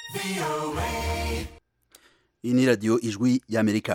iyi ni radiyo ijwi y'amerika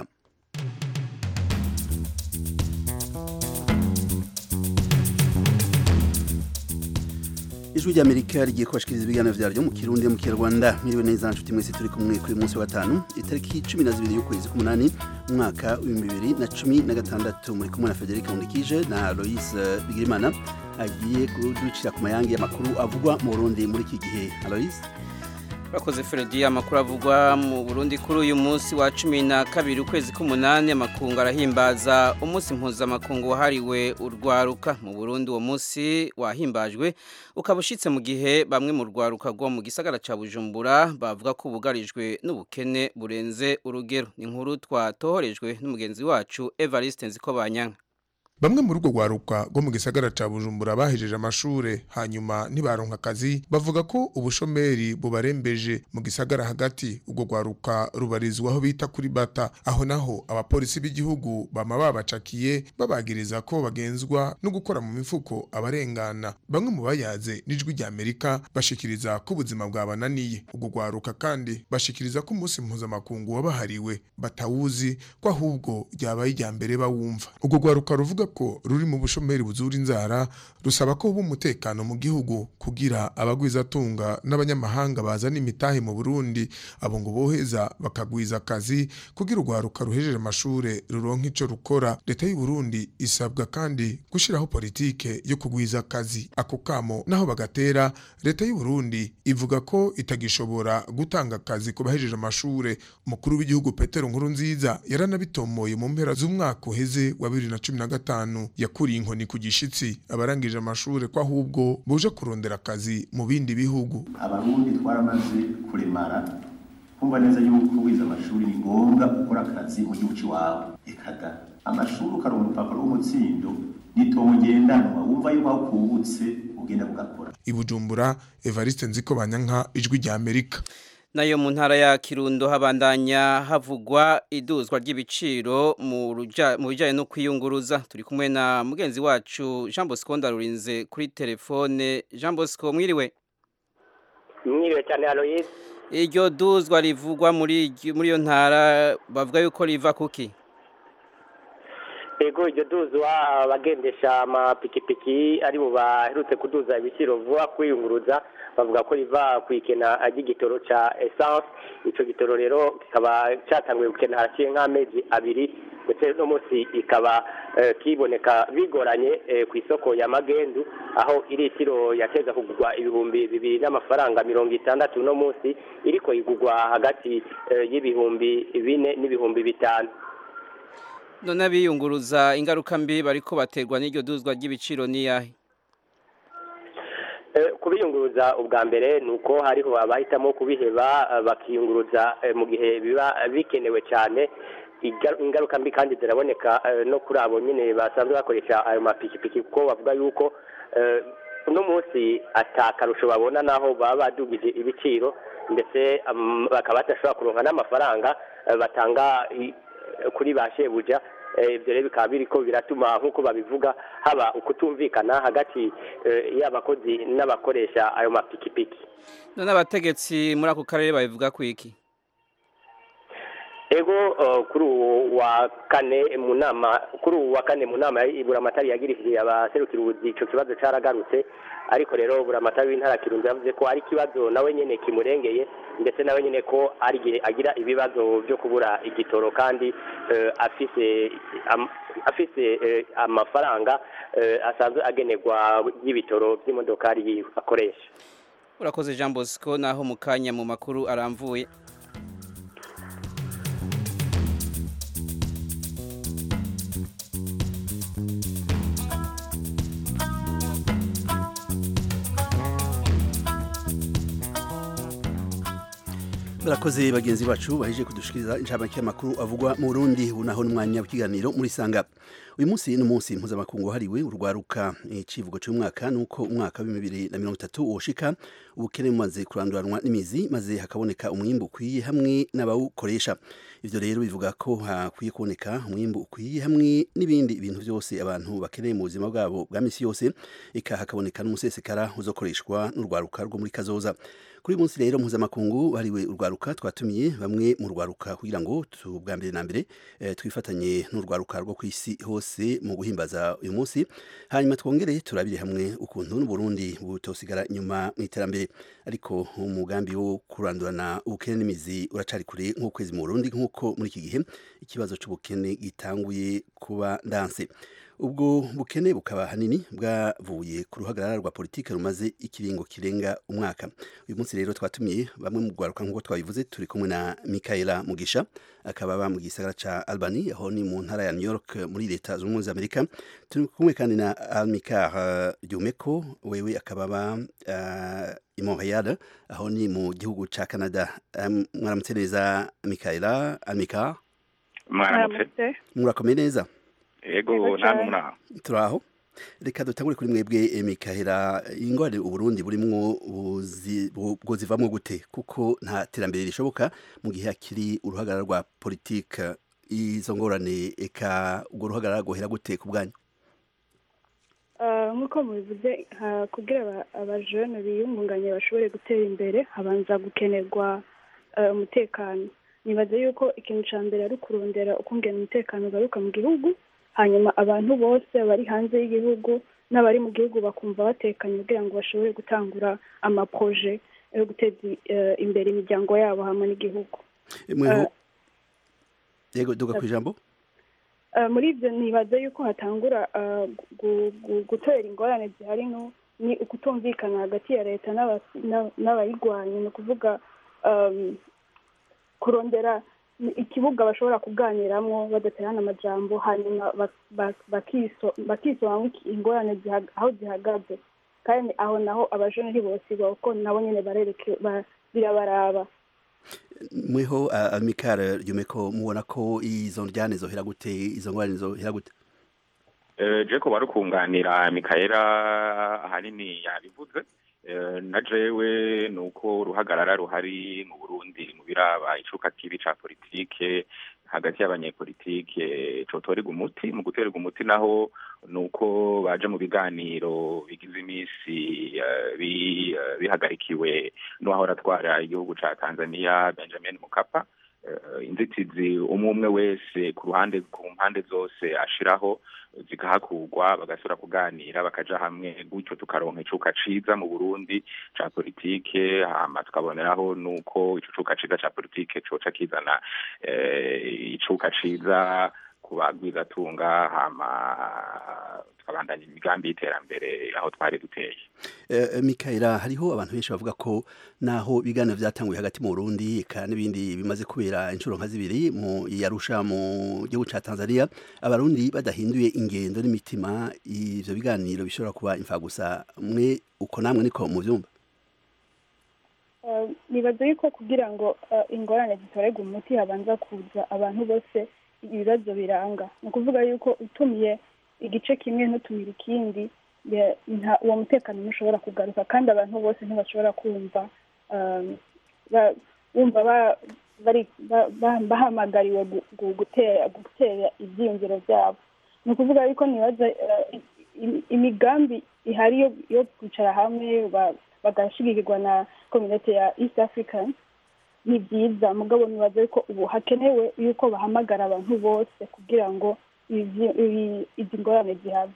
ijwi ry'amerika rigiye kubashikiriza ibiganiro vyaryo mu kirundi no mu kinyarwanda mwiriwe neza nshuti mwese turi kumwe kuri munsi wa gatanu itariki cumi na zibiri y'ukwezi k'umunani umwaka w'ibihumbi bibiri na cumi na gatandatu muri kumwe na federike nkundikije na aloise bigirimana agiye kuducira ku mayange y'amakuru avugwa mu burundi muri iki gihe aloise Bakoze Fredi amakuru avugwa mu Burundi kuri uyu munsi wa cumi na kabiri ukwezi k'umunani amakungu arahimbaza umunsi mpuzamakungu wahariwe urwaruka mu Burundi uwo munsi wahimbajwe ukaba ushitse mu gihe bamwe mu rwaruka rwo mu gisagara ca Bujumbura bavuga ko bugarijwe n'ubukene burenze urugero ni inkuru twatohorejwe n'umugenzi wacu Evariste Nzikobanyanka Bamwe muri urwo rwaruka rwo mu gisagara ca Bujumbura bahejeje amashure hanyuma ntibaronka akazi bavuga ko ubushomeri bubarembeje mu gisagara hagati urwo rwaruka rubarizwaho bita kuri bata aho naho abapolisi b'igihugu bama babacakiye babagiriza ko bagenzwa no gukora mu mifuko abarengana bamwe mu bayaze n'ijwi rya Amerika bashikiriza ko ubuzima bwabananiye urwo rwaruka kandi bashikiriza ko umunsi mpuzamakungu wabahariwe batawuzi ko ahubwo ryabaye irya mbere bawumva urwo rwaruka ruvuga ko ruri mu bushomeri buzura inzara rusaba ko huba umutekano mu gihugu kugira abagwizatunga n'abanyamahanga bazana imitahe mu Burundi abo ngo boheza bakagwiza akazi kugira urwaruka ruhejeje amashure ruronka ico rukora leta y'u Burundi isabwa kandi gushiraho politike yo kugwiza akazi ako kamo naho bagatera leta y'u Burundi ivuga ko itagishobora gutanga akazi ku bahejeje amashure umukuru w'igihugu Petero Nkurunziza yaranabitomoye mu mpera z'umwaka uheze wa 2015 gatanu yakuriye inkoni ku gishitsi abarangije amashure ko ahubwo buje kurondera akazi mu bindi bihugu abarundi twaramaze kuremara kumva neza yuko wize amashuri ni ngombwa gukora akazi mu gihugu cy'iwawe ekada amashuri ukaronka urupapuro rw'umutsindo n'itongo ngendanwa wumva yuko aho kubutse ugenda kugakora i Bujumbura Evariste Nziko Banyanka ijwi rya Amerika nayo mu ntara ya Kirundo habandanya havugwa iduzwa ry'ibiciro mu bijyanye no kwiyunguruza turi kumwe na mugenzi wacu Jean Bosco ndarurinze kuri telefone Jean Bosco mwiriwe mwiriwe cyane Aloyse iryo duzwa rivugwa muri muri iyo ntara bavuga yuko riva kuki ego iryo duzwa abagendesha amapikipiki ari bo baherutse kuduza ibiciro vuba kwiyunguruza bavuga ko riva ku ikena ry'igitoro cya essence icyo gitoro rero kikaba cyatanguye gukena haraciye nk'amezi abiri ndetse no munsi ikaba kiboneka bigoranye ku isoko ya magendu aho iritiro yateza kugurwa ibihumbi bibiri n'amafaranga mirongo itandatu no munsi iriko igurwa hagati y'ibihumbi bine n'ibihumbi bitanu none abiyunguruza ingaruka mbi bariko baterwa n'iryo duzwa ry'ibiciro niyahe kubiyunguruza ubwa mbere ni uko hariho abahitamo kubiheba bakiyunguruza mu gihe biba bikenewe cyane ingaruka mbi kandi ziraboneka no kuri abo nyine basanzwe bakoresha ayo mapikipiki kuko bavuga yuko uno munsi atakarusho babona naho baba badugije ibiciro ndetse bakaba badashobora kuronka n'amafaranga batanga kuri ba shebuja ibyo rero bikaba biri ko biratuma nk'uko babivuga haba ukutumvikana hagati y'abakozi n'abakoresha ayo mapikipiki none abategetsi muri ako karere babivuga ku iki ego kuri uwo wa kane mu nama kuri uwo wa kane mu nama iburamatari yagirishije abaserukira ubuzi icyo kibazo cyaragarutse ariko rero buramatari w'intara kirundo yavuze ko ari ikibazo nawe nyine kimurengeye ndetse nawe nyine ko ari igihe agira ibibazo byo kubura igitoro kandi afise afise amafaranga asanzwe agenerwa y'ibitoro by'imodokari akoresha urakoze jean bosco naho mu kanya mu makuru aramvuye barakoze bagenzi bacu baheje kudushikiriza inshamake y'amakuru avugwa mu Burundi ubu naho n'umwanya w'ikiganiro muri sanga uyu munsi ni umunsi mpuzamakungu wahariwe urwaruka icivugo cy'umwaka ni uko umwaka wa bibiri na mirongo itatu woshika ubukene bumaze kuranduranwa n'imizi maze hakaboneka umwimbu ukwiye hamwe n'abawukoresha ivyo rero bivuga ko hakwiye kuboneka umwimbu ukwiye hamwe n'ibindi bintu byose abantu bakeneye mu buzima bwabo bwa misi yose eka hakaboneka n'umusesekara uzokoreshwa n'urwaruka rwo muri kazoza kuri uyu munsi rero mpuzamakungu wahariwe urwaruka twatumiye bamwe mu rwaruka kugira ngo bwa mbere na mbere eh, twifatanye n'urwaruka rwo ku isi hose mu guhimbaza uyu munsi hanyuma twongere turabire hamwe ukuntu n'uburundi butosigara inyuma mu iterambere ariko umugambi wo kurandurana ubukene n'imizi uracari kure nk'ukwezi mu burundi nk'uko muri iki gihe ikibazo c'ubukene gitanguye kuba ndanse ubwo bukene bukaba hanini bwavuye ku ruhagarara rwa politike rumaze ikiringo kirenga umwaka uyu munsi rero twatumiye bamwe mu rwaruka nk'uko twabivuze turi kumwe na Michaela Mugisha akaba aba mu gisagara ca Albany aho ni mu ntara ya New York muri leta zunze ubumwe za Amerika turi kumwe kandi na Almikar uh, Jumeko wewe akaba aba uh, i Montreal aho ni mu gihugu ca Canada um, mwaramutse neza Michaela Almikar mwaramutse murakomeye neza yego namwe muraho turaho reka dutangure kuri mwebwe mikahera ingorane uburundi burimwo bwo zivamwo gute kuko nta terambere rishoboka mu gihe hakiri uruhagarara rwa politike izo ngorane eka urwo ruhagarara rwohera gute ku bwanyu nk'uko mubivuze kugira abajene biyungunganye bashobore gutera imbere habanza gukenerwa umutekano nibaza yuko ikintu cya mbere ari ukurondera ukungena umutekano ugaruka mu gihugu hanyuma abantu bose bari hanze y'igihugu n'abari mu gihugu bakumva batekanye kugira ngo bashobore gutangura amaproje yo guteza imbere imiryango yabo hamwe n'igihugu yego duga ku ijambo muri ibyo nibaza yuko hatangura gutorera ingorane zihari ni ukutumvikana hagati ya leta n'abayirwanya ni ukuvuga kurondera ikibuga bashobora kuganiramwo badaterana amajambo hanyuma bakisobanura ingorane aho zihagaze kandi aho naho abajene ntibosiba kuko nabo nyene barereke birabaraba mweho amikara ryumeko mubona ko izo ndyane zohera gute izo ngorane zohera gute je ko barukunganira mikaela ahanini yabivuze na jewe ni uko uruhagarara ruhari mu burundi mu biraba icuka kibi ca politike hagati y'abanyepolitike cotorerwa umuti mu gutererwa umuti naho ni uko baje mu biganiro bigize iminsi bihagarikiwe n'uwahora atwara igihugu ca tanzania benjamin mukapa inzitizi umwe umwe wese ku ruhande ku mpande zose ashiraho zikahakurwa bagasubira kuganira bakaja hamwe gutyo tukaronka icuka ciza mu Burundi ca politike hama tukaboneraho nuko ico cuka ciza ca politike coca kizana icuka ciza ku bagwizatunga hama tukabandanya imigambi y'iterambere aho twari duteye mikaela hariho abantu benshi bavuga ko naho ibiganiro byatanguye hagati mu burundi eka n'ibindi bimaze kubera inshuro nka zibiri mu yarusha mu gihugu cya tanzania abarundi badahinduye ingendo n'imitima ivyo biganiro bishobora kuba imfagusa mwe uko namwe niko mu byumba nibaza yuko kugira ngo ingorane zitorerwe umuti habanza kuza abantu bose ibibazo biranga ni ukuvuga yuko utumiye igice kimwe ntutumire ikindi uwo mutekano ntushobora kugaruka kandi abantu bose ntibashobora kumva bumva bahamagariwe gutera ibyiyumviro byabo ni ukuvuga yuko nibaza imigambi ihari yo kwicara hamwe bagashyigirirwa na kominote ya east african ni byiza mugabo nibaza yuko ubu hakenewe yuko bahamagara abantu bose kugira ngo izi ngorane zihave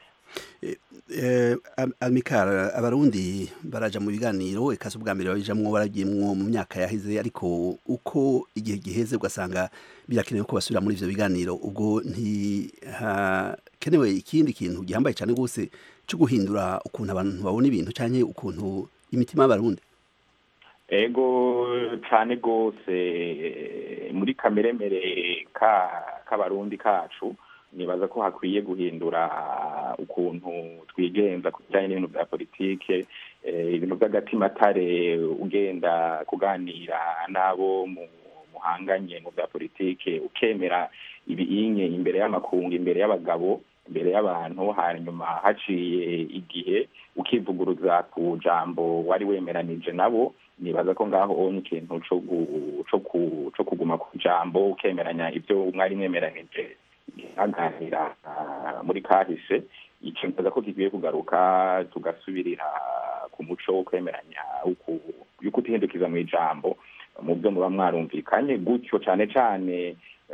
amikara abarundi baraja mu biganiro eka ubwa mbere babijamwo baragiyemwo mu myaka yaheze ariko uko igihe giheze ugasanga birakenewe ko basubira muri ivyo biganiro ubwo ntihakenewe ikindi kintu gihambaye cane rwose co guhindura ukuntu abantu babona ibintu canke ukuntu imitima y'abarundi ego cane rwose muri kameremere k'abarundi kacu nibaza ko hakwiye guhindura ukuntu twigenza ku bijyanye n'ibintu bya politike ibintu by'agatimatare ugenda kuganira n'abo muhanganye mu bya politike ukemera ibinye imbere y'amakungu imbere y'abagabo imbere y'abantu hanyuma haciye igihe ukivuguruza ku jambo wari wemeranije nabo nibaza ko ngaho ubonye ikintu cyo kuguma ku jambo ukemeranya ibyo mwari mwemeranije haganira muri kahise ikibaza ko kigiye kugaruka tugasubirira ku muco wo kwemeranya yo kutihindukiza mu ijambo mu byo muba mwarumvikanye gutyo cyane cyane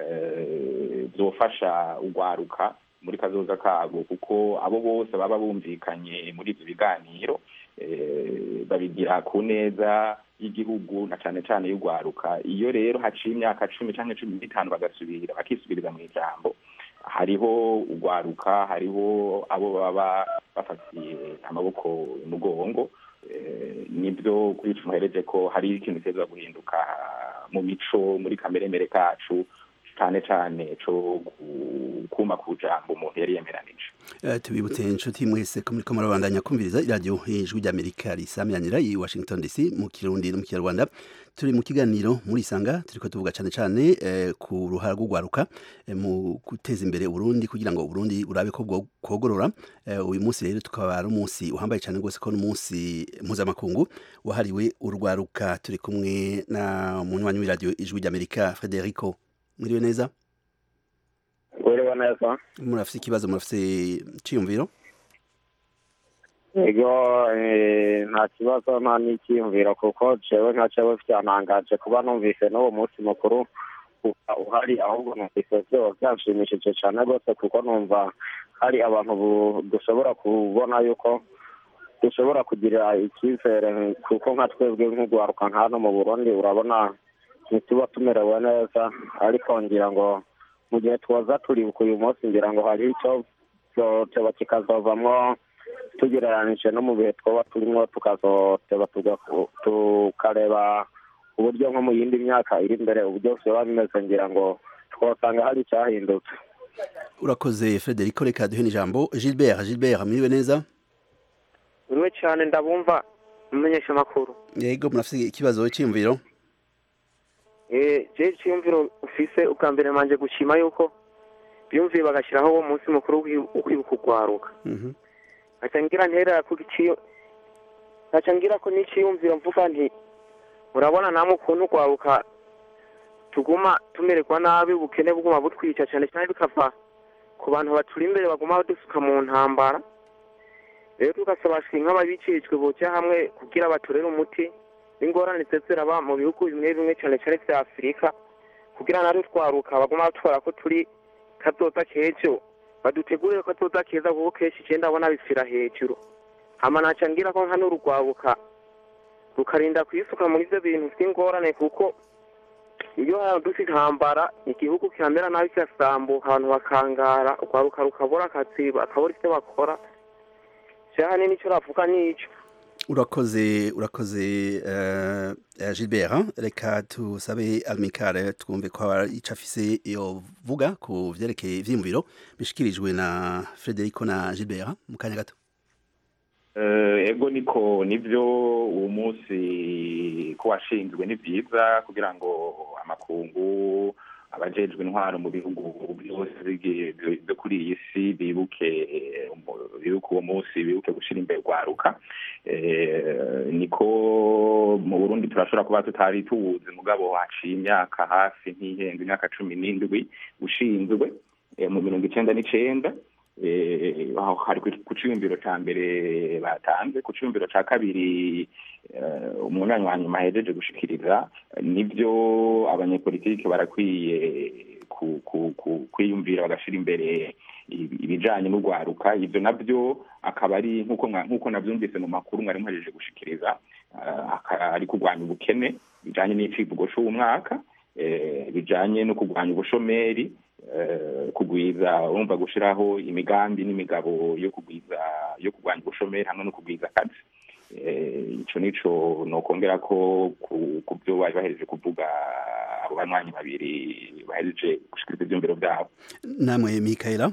zofasha urwaruka muri kazoza kabo kuko abo bose baba bumvikanye muri ibyo biganiro babigira ku neza y'igihugu na cyane cyane y'urwaruka iyo rero haciye imyaka cumi cyangwa cumi n'itanu bagasubira bakisubiriza mu ijambo hariho urwaruka hariho abo baba bafatiye amaboko umugongo nibyo kuri ico muhereje ko hari ikintu kiza guhinduka mu mico muri kameremere kacu cyane cyane cyo kuma ku jambo umuntu yari yemeranije tubibutse inshuti mwese ko muriko murabandanya kumviriza iradiyo ijwi ry'amerika risamiranira i washington dc mu kirundi no mu kinyarwanda turi mu kiganiro muri isanga turiko tuvuga cyane cyane ku ruhara rw'urwaruka mu guteza imbere uburundi kugira ngo uburundi burabe ko bwogorora uyu munsi rero tukaba ari umunsi uhambaye cyane rwose ko n'umunsi mpuzamakungu wahariwe urwaruka turi kumwe na munywanyi w'iradiyo ijwi ry'amerika frederico mwiriwe neza mwiriwe neza murafise ikibazo murafise ciyumviro ego nta kibazo nta n'ikiyumviro kuko jewe nka jewe vyantangaje kuba numvise n'uwo munsi mukuru uhari ahubwo numvise vyoba vyanshimishije cane rwose kuko numva hari abantu dushobora kubona yuko dushobora kugira icyizere kuko nka twebwe nk'urwaruka nka hano mu burundi urabona ntituba tumerewe neza ariko ngira ngo mu gihe twoza turibuka uyu munsi ngira ngo hari icyo cyoba kikazovamwo tugereranije no mu bihe twoba turimo tukazoteba tukareba uburyo nko mu yindi myaka iri imbere uburyo vyoba bimeze ngira ngo twosanga hari icyahindutse urakoze frederico reka duhe n'ijambo gilbert gilbert mwiriwe neza uriwe cyane ndabumva mumenyesha amakuru yego murafise ikibazo cyiyumviro je cyiyumviro ufise ubwa mbere manje gushima yuko biyumviye bagashyiraho uwo munsi mukuru wo kwibuka urwaruka nkaca ngira nterera ku giciyo nkaca ngira ko n'iciyumviro mvuga nti urabona namwe ukuntu urwaruka tuguma tumererwa nabi ubukene buguma butwica cyane cyane bikava ku bantu baturi imbere baguma badusuka mu ntambara rero tugasaba nk'ababicishwe boca hamwe kugira baturere umuti n'ingorane ziraba mu bihugu bimwe bimwe cyane cyane vya afurika kugira natwe twaruka baguma batwara ko turi kazoza k'ejo badutegurire ko kazoza keza kuko kenshi je ndabona bipfira hejuru hama naca ngira ko nka n'urugwabuka rukarinda kwisuka muri ivyo bintu vy'ingorane kuko iyo hadutse intambara igihugu kiramera nabi kirasambuka abantu bakangara urwaruka rukabura akazi bakabura ivyo bakora cyane nicyo ravuga nico urakoze urakoze uh, Gilbert reka tusabe Almikare twumve ko ico afise yovuga ku vyerekeye ivyiyumviro bishikirijwe na Frederico na Gilbert mu kanya gato ego niko nivyo uwo munsi ko washinzwe ni vyiza kugira ngo amakungu abajejwe intwaro mu bihugu byose byo kuri iyi si bibuke bibuke uwo munsi bibuke gushira imbere rwaruka niko mu burundi turashobora kuba tutari tuwuzi mugabo haciye imyaka hafi nk'ihenze imyaka cumi n'indwi ushinzwe mu mirongo icenda n'icenda hari ku ciyumviro ca mbere batanze ku ciyumviro ca kabiri umunywanyi wa nyuma ahejeje gushikiriza nivyo abanyepolitike barakwiye kwiyumvira bagashira imbere ibijanye n'urwaruka ivyo navyo akaba ari nk'uko navyumvise mu makuru mwari muhejeje gushikiriza ari kurwanya ubukene bijanye n'icivugo c'uwo mwaka bijanye no kurwanya ubushomeri kugwiza urumva gushiraho imigambi n'imigabo yo kugwiza yo kurwanya ubushomeri hamwe no kugwiza akazi ico nico nokongera ko ku byo bari bahereje kuvuga abo banywanyi babiri bahereje gushikiriza ivyumviro vyabo namwe mikaela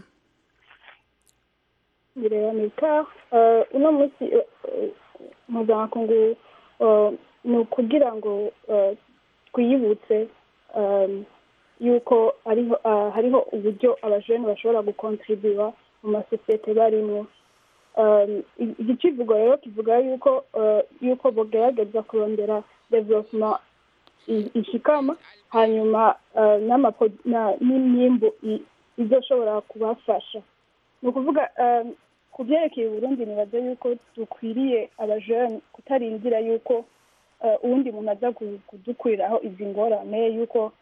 biraboneka uno munsi mpuzamakungu ni ukugira ngo twiyibutse yuko hariho uburyo abajene bashobora gukontribuwa mu masosiyete barimo iki kivugo rero kivuga yuko yuko bagerageza kurondera development ishikama hanyuma n'imyimbu izoshobora kubafasha ni ukuvuga ku byerekeye uburundi nibaza yuko dukwiriye abajene kutarindira yuko uwundi muntu aza kudukuriraho izi ngorane yuko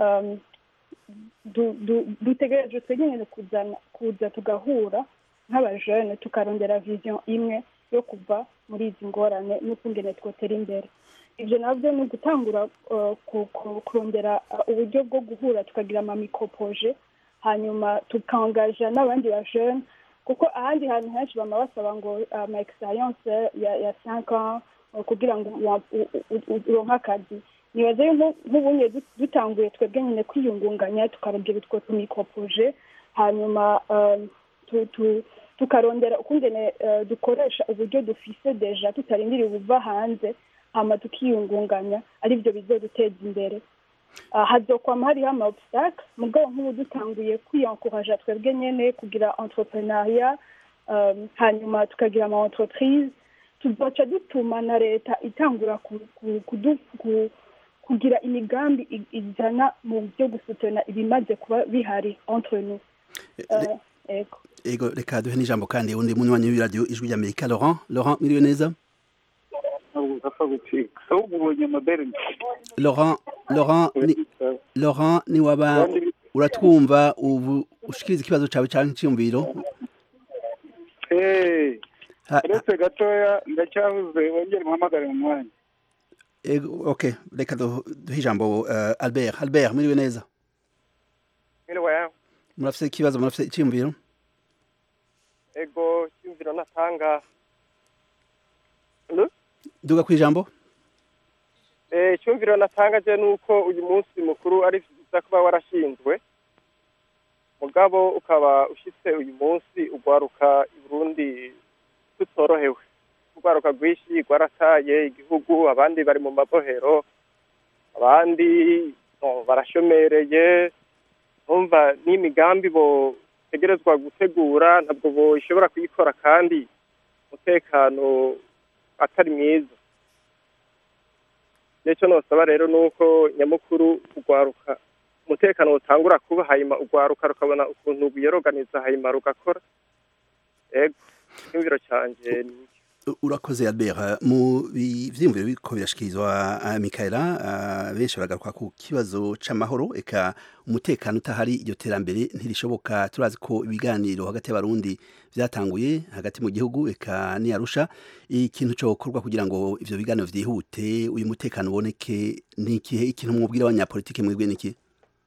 dutegereje twenyine kuza tugahura nk'abajene tukarondera vision imwe yo kuva muri izi ngorane n'ukungene twotera imbere ibyo nabyo ni ugutangura kurondera uburyo bwo guhura tukagira amamikopoje hanyuma tukangaja n'abandi bajene kuko ahandi hantu henshi bama basaba ngo ama experience ya cinq ans kugira ngo uronke akazi nibaza nk'ubunye dutanguye twebwe nyine kwiyungunganya tukarondera utwo tumikopoje hanyuma tukarondera ukungene dukoresha uburyo dufise deja tutarindiriye ubuva hanze hama tukiyungunganya ari byo bizoduteza imbere hazokwama hariho ama obstacle mugabo nk'ubu dutanguye kwiyankuraja twebwe nyene kugira entrepreneuria hanyuma tukagira ama entreprise tuzoca dutuma na leta itangura kugira imigambi izana mu byo gusutana ibimaze kuba bihari entre nous ego reka duhe n'ijambo kandi undi munywanyi w'iradiyo ijwi ry'amerika laurent laurent miriwe neza laurent laurent ni laurent ni waba uratwumva ubu ushikiriza ikibazo cyawe cyangwa icyumviro uretse gatoya ndacyavuze wongere muhamagare mu mwanya ok reka duhe ijambo albert albert muriwe neza murafite ikibazo murafite icyumviro ego icyumviro natanga duga ku ijambo icyumviro natanga je ni uko uyu munsi mukuru ari byiza kuba warashinzwe mugabo ukaba ushyitse uyu munsi ugwaruka i burundi tutorohewe urwaruka rwinshi rwarataye igihugu abandi bari mu mabohero abandi barashomereye numva n'imigambi botegerezwa gutegura ntabwo boshobora kuyikora kandi umutekano atari mwiza nicyo nosaba rero ni uko nyamukuru urwaruka umutekano utangura kuba hanyuma urwaruka rukabona ukuntu rwiyoroganiza hanyuma rugakora ego icyumviro cyanjye ni urakoze albert mu vyiyumviro biriko birashikirizwa mikaela benshi baragaruka ku kibazo c'amahoro eka umutekano utahari iryo terambere ntirishoboka turazi ko ibiganiro hagati y'abarundi vyatanguye hagati mu gihugu eka niyarusha ikintu cokorwa kugira ngo ivyo biganiro vyihute uyu mutekano uboneke nikihe ikintu mwubwira abanyapolitike mwebwe niki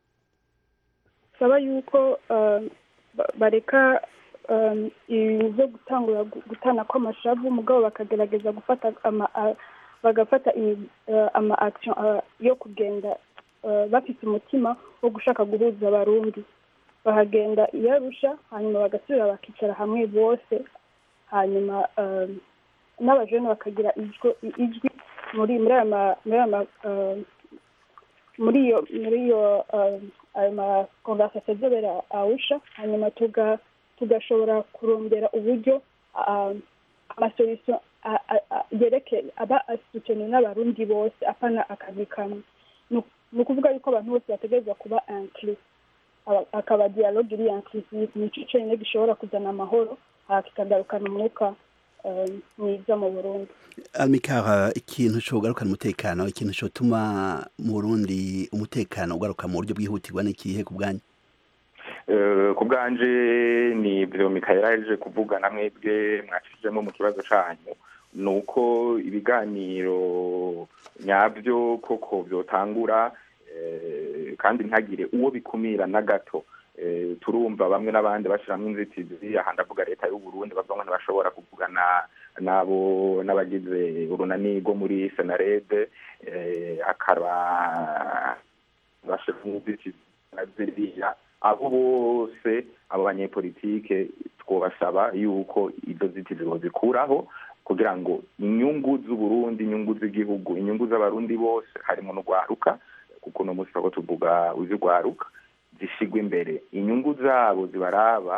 saba yuko bareka ibintu byo gutangura gutana kw'amashavu mugabo bakagerageza gufata bagafata ama action yo kugenda bafite umutima wo gushaka guhuza abarundi bahagenda iyo arusha hanyuma bagasubira bakicara hamwe bose hanyuma n'abajene bakagira ijwi muri muri aya muri iyo muri iyo ayo ma conversation azobera awusha hanyuma tuga tugashobora kurondera uburyo amasolution yerekeye aba asutene n'abarundi bose apana akazi kamwe ni ukuvuga yuko abantu bose bategerezwa kuba inclus akaba dialogue iri inclusive nico conyine gishobora kuzana amahoro kikagarukana umwuka mwiza mu burundi almikara ikintu cogarukana umutekano ikintu cotuma mu burundi umutekano ugaruka mu buryo bwihutirwa n'ikihe ku bwanyu ku bwanje ni ibyo mikayira yaje kuvuga na mwebwe mwacishijemo mu kibazo cyanyu ni uko ibiganiro nyabyo koko byotangura kandi ntagire uwo bikumira na gato turumva bamwe n'abandi bashyiramo inzitizi aha ndavuga leta y'u Burundi bavuga ngo ntibashobora kuvugana n'abo n'abagize urunani rwo muri senarede akaba bashyiramo inzitizi na ziriya abo bose abo banyepolitike twabasaba yuko izo nzitizi zikuraho kugira ngo inyungu z'uburundi inyungu z'igihugu inyungu z'abarundi bose harimo n'urwaruka kuko uno munsi turiko tuvuga uzirwaruka zishigwa imbere inyungu zabo zibaraba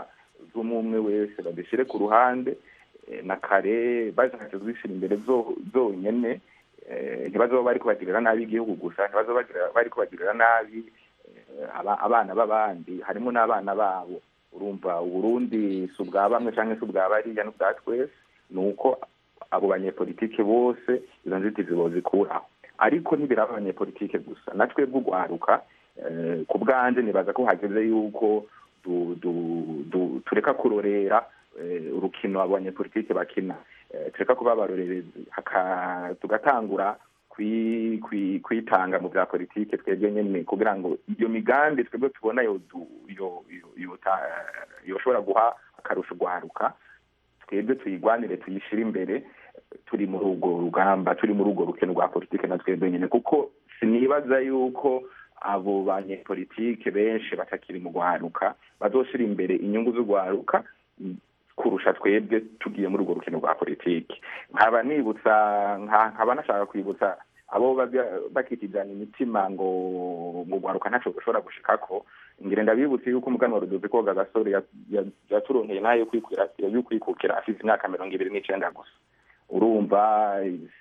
z'umwe wese bazishyire ku ruhande na kare bashatse kuzishyira imbere zonyine ntibazoba bari kubagirira nabi igihugu gusa ntibazoba bari kubagirira nabi abana b'abandi harimo n'abana babo urumva uburundi si ubwa bamwe cyangwa se ubwa bariya n'ubwa twese ni uko abo banyepolitike bose izo nzitizi bozikuraho ariko ntibiraba abanyepolitike gusa na twebwe urwaruka ku bwanjye nibaza ko hageze yuko tureka kurorera urukino abo banyepolitike bakina tureka kuba abarorerezi tugatangura kwitanga mu bya politike twebwe nyine kugira ngo iyo migambi twebwe tubona yoshobora guha akarusho urwaruka twebwe tuyigwanire tuyishyire imbere turi muri urwo rugamba turi muri urwo rukino rwa politike na twebwe nyine kuko sinibaza yuko abo banyepolitike benshi batakiri mu rwaruka bazoshyira imbere inyungu z'urwaruka kurusha twebwe tugiye muri urwo rukino rwa politiki nkaba nibutsa nkaba nashaka kwibutsa abo bakitijana imitima ngo mu rwaruka ntacyo bashobora gushikako ngire ndabibutse yuko umugani wa rudoze koga gasore yaturonkeye nayo y'ukwikukira afite imyaka mirongo ibiri n'icenda gusa urumva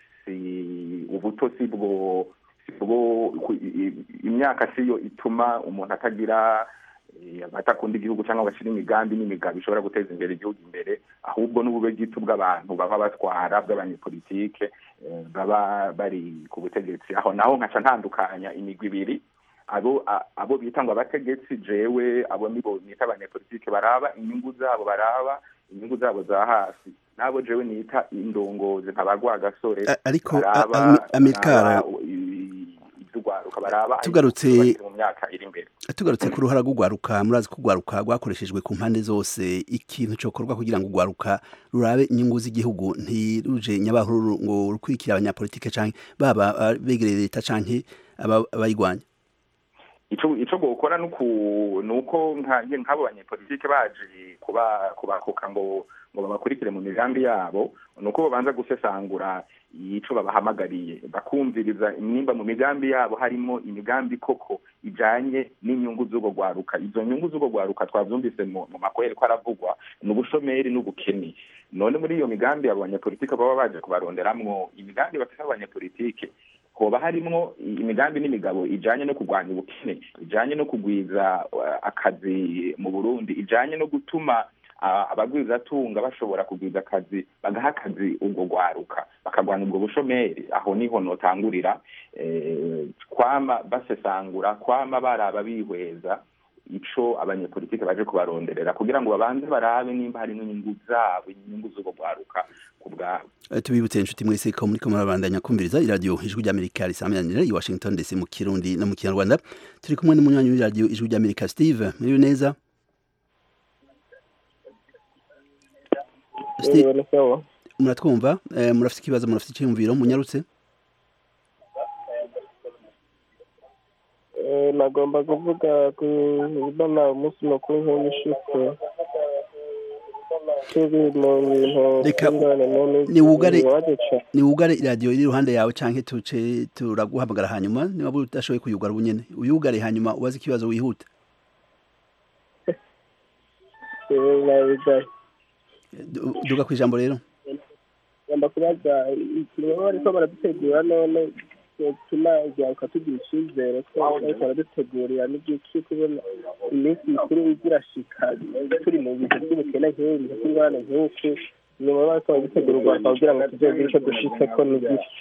si ubuto si bwo bwo imyaka siyo ituma umuntu atagira batakunda igihugu cyangwa bashyira imigambi n'imigabo ishobora guteza imbere igihugu imbere ahubwo n'ubube bwite bw'abantu baba batwara bw'abanyepolitike baba bari ku butegetsi aho naho nkaca ntandukanya imigwi ibiri abo abo bita ngo abategetsi jewe abo nibo nita abanyepolitike baraba inyungu zabo baraba inyungu zabo za hasi nabo jewe nita indongozi ntabagwa gasore ariko amikara iby'urwaruka baraba tugarutse mu myaka iri imbere tugarutse ku ruhara rw'urwaruka murazi ko urwaruka rwakoreshejwe ku mpande zose ikintu cyokorwa kugira ngo urwaruka rurabe inyungu z'igihugu ntiruje nyabahururu ngo rukurikire abanyapolitike cyangwa baba begereye leta cyangwa abayirwanya icyo gukora ni uko nk'abo banyepolitike baje kubakuka ngo ngo babakurikire mu migambi yabo ni uko babanza gusesangura ico babahamagariye bakumviriza nimba mu migambi yabo harimo imigambi koko ijanye n'inyungu z'ubwo rwaruka izo nyungu z'ubwo rwaruka twavyumvise mu makohere ko aravugwa ni ubushomeri n'ubukene none muri iyo migambi abo banyepolitike baba baje kubaronderamwo imigambi bafite abanyepolitike hoba harimwo imigambi n'imigabo ijanye no kurwanya ubukene ijanye no kugwiza akazi mu burundi ijanye no gutuma abagwizatunga bashobora kugwiza akazi bagaha akazi ubwo rwaruka bakagwana ubwo bushomeri aho niho notangurira kwama basesangura kwama baraba bihweza ico abanyepolitike baje kubaronderera kugira ngo babanze barabe nimba harimo inyungu zabo inyungu z'ubwo rwaruka ku bwabo tubibutse inshuti mwese ko muri ko murabandanya kumviriza iradiyo ijwi ry'amerika risamiranyira i washington dc mu kirundi no mu kinyarwanda turi kumwe n'umunywanyi w'iradiyo ijwi ry'amerika steve muriwe neza muratwumva murafite ikibazo murafite icyiyumviro munyarutse nagomba kuvuga kubona umunsi mukuru nk'ubushize turi mu bintu reka niwugare niwugare iradiyo iri iruhande yawe cyangwa tuce turaguhamagara hanyuma niba udashoboye kuyugara ubu nyine uyugare hanyuma ubaze ikibazo wihuta duga ku ijambo rero ngomba kubaza ikintu baba bariko baradutegura none bituma igiharuka tugira icyizere ko bariko baradutegurira n'iby'iki kubona iminsi mikuru igirashika turi mu bihe by'ubukene nk'ibi bihe by'ingorane nk'uku nyuma bariko baradutegura urwanda kugira ngo tuzogire ico dushitseko n'igice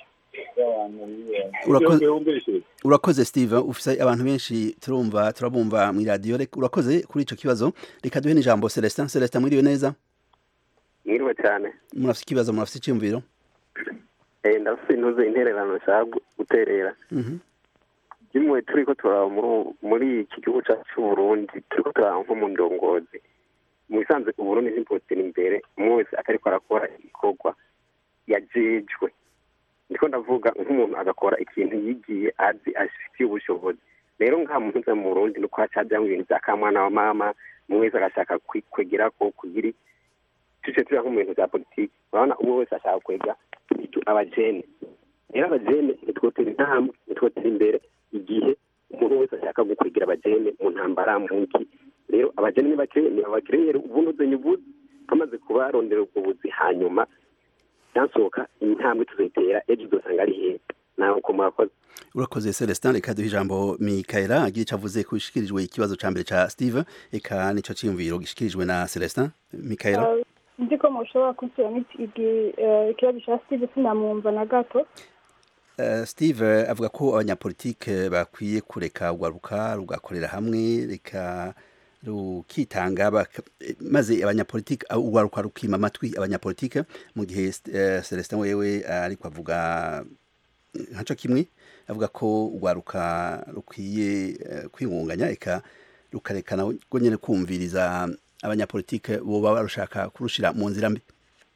urakoze steve ufise abantu benshi turumva turabumva mu iradiyo urakoze kuri ico kibazo reka duhe n'ijambo celestin celestin mwiriwe neza mwiriwe cyane murafite ikibazo murafite icyumviro ndafite intuze intererano nshaka guterera rimwe turi ko turaba muri iki gihugu cyacu cy'uburundi turi ko turaba nko mu ndongozi mu bisanzwe uburundi ntibwotera imbere umwe wese atariko arakora igikorwa yajejwe ndiko ndavuga nk'umuntu agakora ikintu yigiye azi afitiye ubushobozi rero nka muntu uza mu burundi nuko hacajamwo ibintu vya kamwana wa mama umwe wese agashaka kwegerako kugira tuce tuja nko mu bintu vya politiki urabona umwe wese ashaka kwega abajene rero abajene ntitwotera intambwe ntitwotera imbere igihe umuntu wese ashaka gukwegera abajene mu ntambara mu nki rero abajene nibakirere ubunozenye ubuzi bamaze kubarondera ubwo buzi hanyuma byansohoka intambwe tuzitera ejo uzosanga ari heza nawe uko murakoze urakoze celestin reka duhe ijambo mikaela agira icyo avuze ko ishikirijwe ikibazo ca mbere ca steve eka nico ciyumviro gishikirijwe na celestin mikaela nzi ko mushobora kunsubiramo ikibazo cya steve sinamwumva na gato Uh, steve avuga ko abanyapolitike bakwiye kureka urwaruka rugakorera hamwe reka rukitanga maze abanyapolitike urwaruka rukima amatwi abanyapolitike mu gihe uh, celestin wewe ariko avuga nkaco kimwe avuga ko urwaruka rukwiye uh, kwingunganya eka rukarekana rwo nyene kumviriza abanyapolitike boba barushaka kurushira mu nzira mbi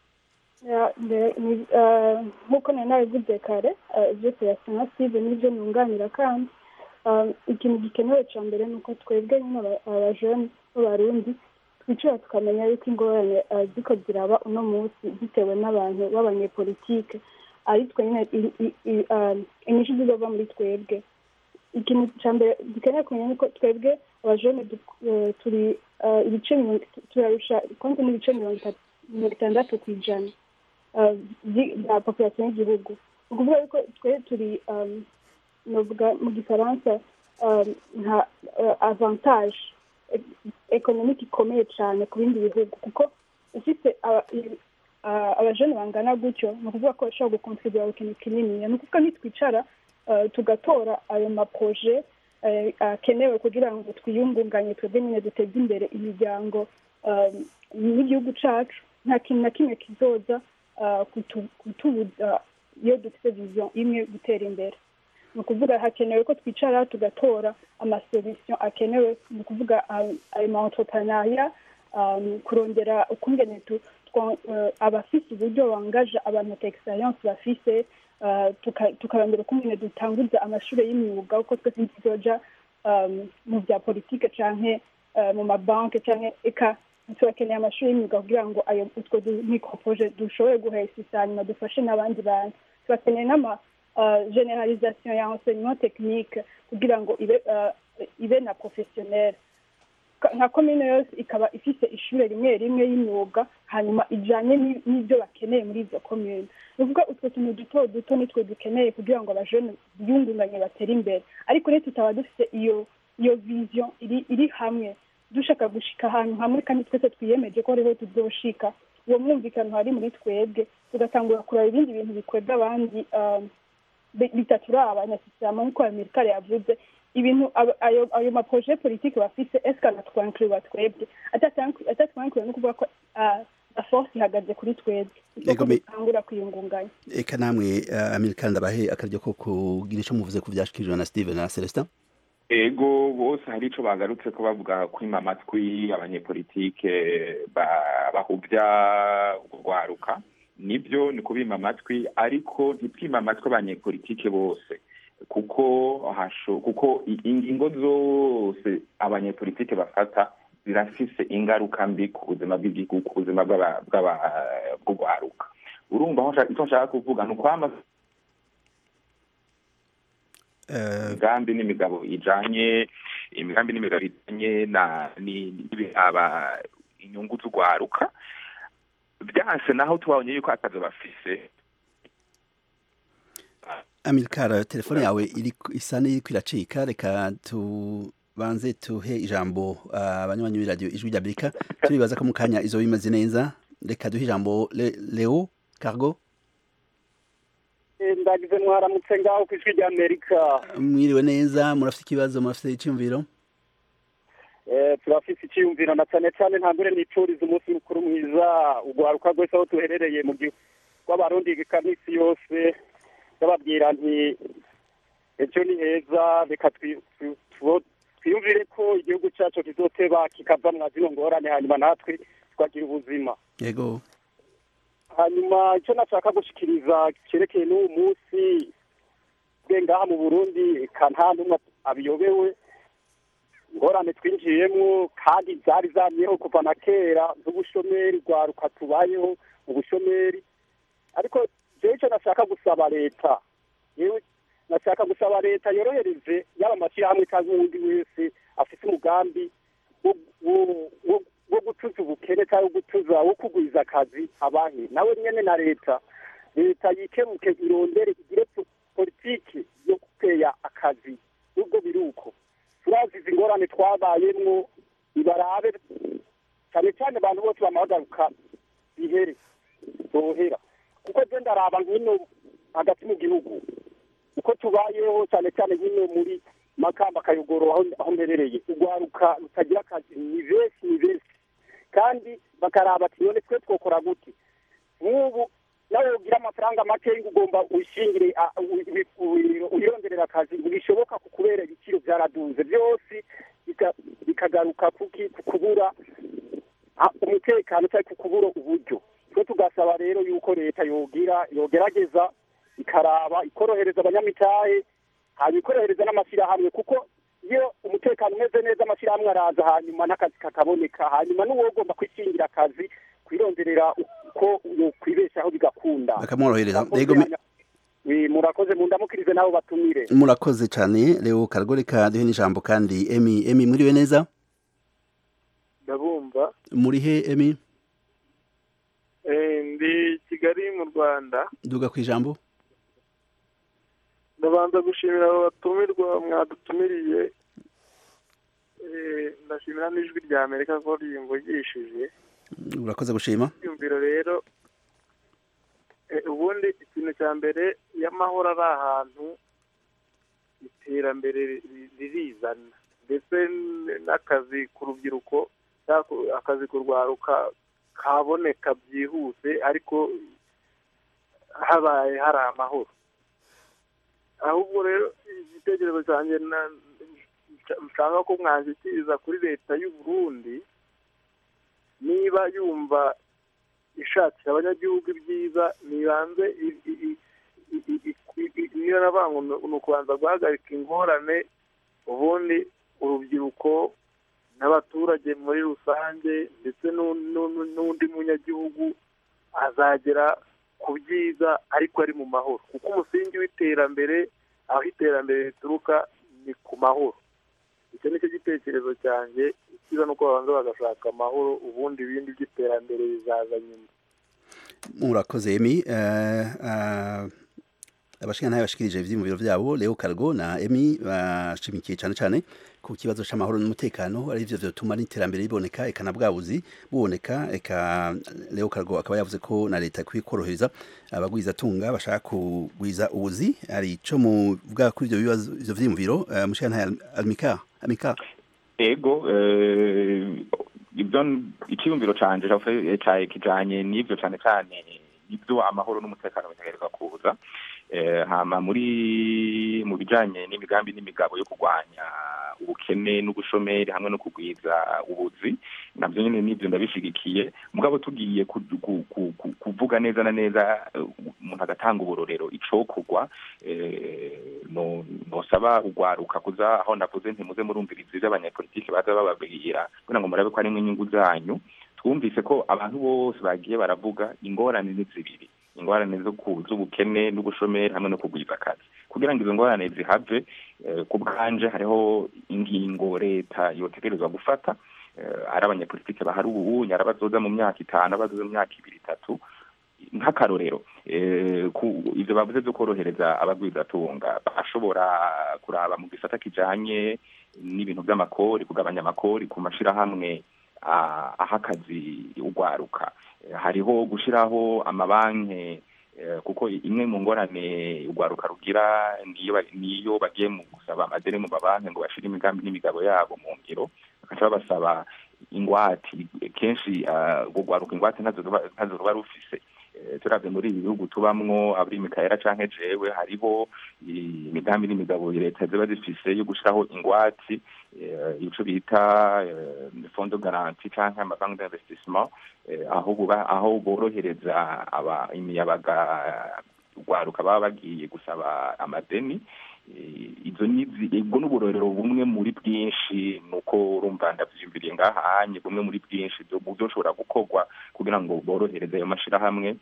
nk'uko nari nabivuze kare ibyo tuyasa nka steve n'ibyo nunganira kandi ikintu gikenewe cya mbere ni uko twebwe nyine abajene b'abarundi twicara tukamenya yuko ingorane ziko ziraba uno munsi bitewe n'abantu b'abanyepolitike ari twe nyine inyinshi zizova muri twebwe ikintu cya mbere dukeneye kumenya ni uko twebwe abajene turi ibice turarusha konti n'ibice mirongo itandatu ku ijana bya population y'igihugu ni ukuvuga yuko twe turi novuga mu gifaransa nka avantage ekonomike ikomeye cyane ku bindi bihugu kuko ufite abajene bangana gutyo ni ukuvuga ko bashobora gukontribura ikintu kinini ni ukuvuga nitwicara tugatora ayo maproje akenewe kugira ngo twiyungunganye twebwe nyine duteze imbere imiryango n'igihugu cyacu nta kintu na kimwe kizoza kutubuza iyo dufite viziyo imwe gutera imbere ni ukuvuga hakenewe ko twicara tugatora amasolisiyo akenewe ni ukuvuga ayo ma entrepreneuria kurondera ukungene abafise uburyo bangaje abantu ta experience bafise tukarondera ukungene dutanguza amashuri y'imyuga kuko twese ntizoja mu bya politike canke mu mabanki canke eka turakeneye amashuri y'imyuga kugira ngo ayo utwo microproje dushobore guhesisa hanyuma dufashe n'abandi bantu turakeneye n'ama generalisation ya enseignement technique kugira ngo ibe ibe na professionnel nka komine yose ikaba ifite ishuri rimwe rimwe y'imyuga hanyuma ijanye n'ibyo bakeneye muri izo komine ni ukuvuga utwo tuntu duto duto nitwe dukeneye kugira ngo abajene biyungunganye batere imbere ariko rero tutaba dufite iyo iyo vision iri iri hamwe dushaka gushika ahantu hamwe kandi twese twiyemeje ko ariho tuzoshika uwo mwumvikano hari muri twebwe tugatangura kuraba ibindi bintu bikwega abandi bitaturaba nyasisirama nk'uko amerika yavuze ibintu ayo maproje politike bafise eske anatwankiriwa twebwe atatwankiriwe no kuvuga ko la force ihagaze kuri twebwe isoko dutangura kwiyungunganya eka namwe amerika ndabahe akaryo ko kugira ico muvuze ku vyashikirijwe na steven na celestin ego bose hari ico bagarutse ko bavuga kwima amatwi abanyepolitike bahuvya urwaruka nibyo ni kubima amatwi ariko ntitwima amatwi abanyepolitike bose kuko hasho kuko ingingo zose abanyepolitike bafata zirafise ingaruka mbi ku buzima bw'igihugu ku buzima bw'urwaruka urumva icyo nshaka kuvuga ni ukwama imigambi n'imigabo ijanye imigambi n'imigabo ijanye na n'ibihaba inyungu z'urwaruka byanse naho tubonye yuko akazi bafise Amilcar telefone yawe iri isa n'iriko iracika reka tubanze tuhe ijambo abanywanyi uh, b'iradiyo ijwi ry'Amerika turibaza ko mu kanya izo bimaze neza reka duhe ijambo Le, Leo Cargo ndagize mwaramutse ngaho ku ijwi ry'Amerika mwiriwe neza murafite ikibazo murafite icyumviro eh turafite icyumviro na cyane cyane ntambure nipfuriza umunsi mukuru mwiza ugwaruka rwose aho tuherereye mu gihugu rw'abarundi ikamisi yose ndababwira nti ejo ni heza reka twiyumvire ko igihugu cyacu kizoteba kikava mwa zino ngorane hanyuma natwe twagira ubuzima yego hanyuma icyo nashaka gushikiriza cyerekeye n'uwo munsi bwe ngaha mu burundi nta n'umwe abiyobewe ingorane twinjiyemo kandi zari zamyeho kuva na kera z'ubushomeri rwaruka tubayeho ubushomeri ariko jewe icyo nashaka gusaba leta yewe nashaka gusaba leta yorohereze yaba amashyirahamwe cyangwa uwundi wese afite umugambi wo- wo- wo- wo gutuza ubukene cyangwa gutuza wo kugwiza akazi abahe nawe nyene na leta leta yikemuke irondere igire po- politiki yo guteya akazi nubwo biri uko turazi izi ngorane twabayemwo ibarabe cyane cyane abantu bose bamahagaruka bihere bohera kuko je ndaraba nkino hagati mu gihugu uko tubayeho cyane cyane nkino muri makamba kayogoro aho aho mberereye urwaruka rutagira akazi ni benshi ni benshi kandi bakaraba ati none twe twokora gute nk'ubu nawe ugira amafaranga make ugomba uyishingire a- u- u- u- uyironderera akazi ntibishoboka ku kubera ibiciro byaraduze byose bika- bikagaruka kuki ku kubura a- umutekano cyangwa ku kubura uburyo twe tugasaba rero yuko leta yogira yogerageza ikaraba ikorohereza abanyamitahe hanyuma ikorohereza n'amashyirahamwe kuko iyo umutekano umeze neza amashyirahamwe araza hanyuma n'akazi kakaboneka hanyuma n'uwo ugomba kwishingira akazi kwironderera uko yokwibeshaho bigakunda bakamworohereza yego me- Wi, murakoze mundamukirize nabo batumire murakoze cyane leo karagoreka duhe n'ijambo kandi emi emi muriwe neza ndabumva muri he emi Eh, ndi kigali mu rwanda duga ku ijambo ndabanza gushimira abo batumirwa mwadutumiriye Eh, ndashimira n'ijwi rya amerika ko ryimvugishije urakoze gushima ibyumviro rero eh, ubundi ikintu cya mbere iyo amahoro ari ahantu iterambere ri- ririzana ndetse n- n'akazi ku rubyiruko cyangwa ku- akazi ku rwaruka kaboneka byihuse ariko habaye hari amahoro ahubwo rero igitekerezo cyanjye na- nshaka ko mwanshyikiriza kuri leta y'u Burundi niba yumva ishakira abanyagihugu ibyiza nibanze i- i- i- i- i- i- i- niyo nabango ni ukubanza guhagarika ingorane ubundi urubyiruko n'abaturage muri rusange ndetse n'u- n'u- n'undi munyagihugu azagera ku byiza ariko ari mu mahoro kuko umusingi w'iterambere aho iterambere rituruka ni ku mahoro icyo ni cyo gitekerezo cyanjye icyiza ni uko babanza bagashaka amahoro ubundi ibindi by'iterambere bizaza nyuma murakoze emi eh, eh, abashingantahe bashikirije ivyiyumviro vyabo leo kargo na emi bashimikiye cane cane ku kibazo c'amahoro n'umutekano ari vyo vyotuma n'iterambere riboneka eka na bwabuzi buboneka eka leo kargo akaba yavuze ko na leta ikwiye korohereza abagwiza tunga bashaka kugwiza ubuzi ari ico muvuga kuri ivyo bibazo ivyo vyiyumviro uh, mushingantahe amika amika ego eh, ibyo icyiyumviro canje cavuye- ca- kijanye n'ivyo cane cane ibyo amahoro n'umutekano bitegerezwa kuza Eh, hama muri mu bijanye n'imigambi n'imigabo yo kurwanya ubukene n'ubushomeri hamwe no kugwiza ubuzi navyo nyene n'ivyo ndabishigikiye mugabo tugiye ku- ku- ku- ku- kuvuga neza na neza eh, umuntu agatanga uburorero icokorwa eh, no nosaba ugwaruka kuza aho navuze ntimuze murumviriza ivyo abanyapolitike baza bababwira kugira ngo murabe ko harimwo inyungu zanyu twumvise ko abantu bose bagiye baravuga ingorane ni zibiri ingorane zo ku z'ubukene n'ubushomeri hamwe no kugwiza akazi kugira ngo izo ngorane zihave eh, ku bwanje hariho ingingo leta yotegerezwa gufata eh, ari abanyapolitike bahari ubu ari abazoza mu myaka itanu abazoza mu myaka ibiri itatu nk'akarorero eh, ku ivyo bavuze vyo korohereza abagwizatunga bashobora kuraba mu gisata kijanye n'ibintu vy'amakori kugabanya amakori ku mashirahamwe ah, aha akazi ugwaruka Eh, hariho gushiraho amabanki eh, kuko imwe mu ngorane ugwaruka rugira niyo ba- niyo bagiye mu gusaba amadeni mu mabanki ngo bashire imigambi n'imigabo yabo mu ngiro bakaca babasaba ingwati kenshi ah, urwo rwaruka ingwate ntazo ruba- ntazo ruba rufise Eh, turavye muri ibi bihugu tubamwo abari mikaela canke jewe hariho imigambi n'imigabo leta ziba zifise yo gushiraho ingwati eh, ico bita eh, fondo garanti canke amabanki d'investissement eh, aho buba aho borohereza aba imiyabaga rwaruka baba bagiye gusaba amadeni Eh, izo nizi ubwo n'uburorero bumwe muri bwinshi nuko urumva ndavyiyumviriye ngahanye bumwe muri bwinshi byo byo ushobora gukorwa kugira ngo borohereze ayo mashirahamwe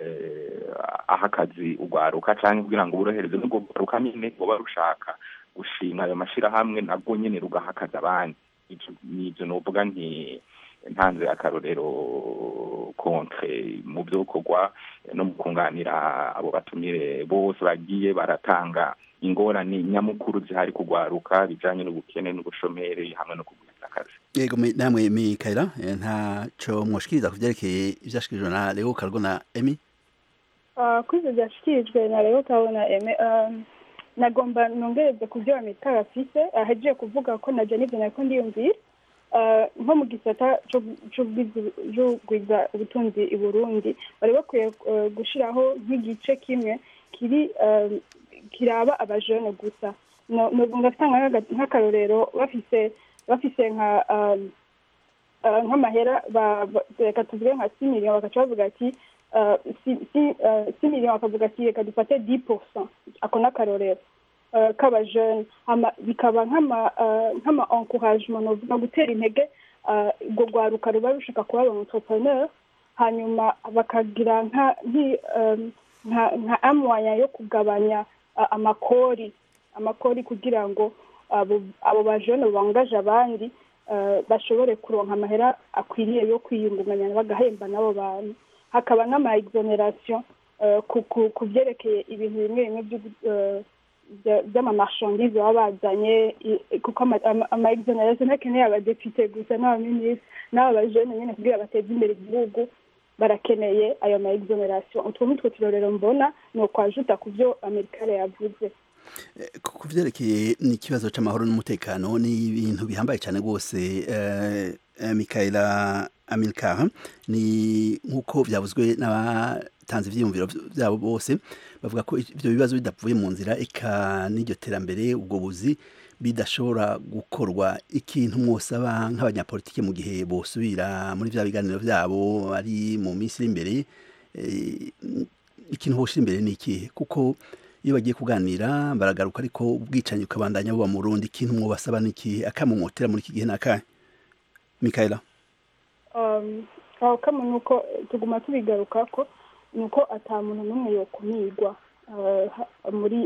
eh, aha akazi ugwaruka canke kugira ngo borohereze n'ubwo rwaruka nyene boba rushaka gushinga ayo mashirahamwe nabwo nyene rugaha akazi abandi nibyo novuga nti ntanze akarorero kontre mu byokorwa no mu kunganira abo batumire bose bagiye baratanga ingorane nyamukuru zihari kugwaruka bijanye n'ubukene n'ubushomeri hamwe no kugwiza akazi yego namwe mikaela ntaco mwoshikiriza ku vyerekeye ivyashikirijwe na leo kargo na emi kuri ibyo byashyikirijwe na rero ukabona eme nagomba nongereze ku byo bamitara afise ahagiye kuvuga ko najya n'ibyo nako ndiyumvira nko mu gisata cy'ubwiza ubutunzi i burundi bari bakwiye gushyiraho nk'igice kimwe kiri kiraba abajene gusa ngatanga nk'akarorero bafise bafise nka nk'amahera reka tuvuge nka si miliyoni bagaca bavuga ati si miliyoni bakavuga ati reka dufate di porcent ako ni akarorero k'abajene bikaba nk'ama encouragement novuga gutera intege urwo rwaruka ruba rushaka kuba aba entrepreneur hanyuma bakagira nka amwanya yo kugabanya amakori amakori kugira ngo abo bajene bangaje abandi bashobore kuronka amahera akwiriye yo kwiyungunganya bagahemba n'abo bantu hakaba n'ama exoneration ku byerekeye ibintu bimwe bimwe by'amamarchandise baba bazanye kuko ama exoneration ntakeneye abadepite gusa n'abaminisitiri n'aba bajene nyine kugira bateze imbere igihugu barakeneye ayo ma exoneration utwo nitwo turorero mbona ni ukwajuta ku byo amerikale yavuze ku byerekeye n'ikibazo cy'amahoro n'umutekano ni ibintu bihambaye cyane rwose mikaela amilcar ni nk'uko byavuzwe n'abatanze ibyiyumviro byabo bose bavuga ko ibyo bibazo bidavuye mu nzira eka n'iryo terambere ubwo buzi bidashobora gukorwa ikintu mwosaba nk'abanyapolitike mu gihe bosubira muri bya biganiro byabo ari mu minsi iri imbere ikintu boshyira imbere ni ikihe kuko iyo bagiye kuganira baragaruka ariko ubwicanyi ukabandanya buba mu rundi ikintu mwobasaba ni ikihe akamumotera muri iki gihe ni akahe mikaela aho kamwe ni uko tuguma tubigaruka ko ni uko ata muntu n'umwe yokumirwa muri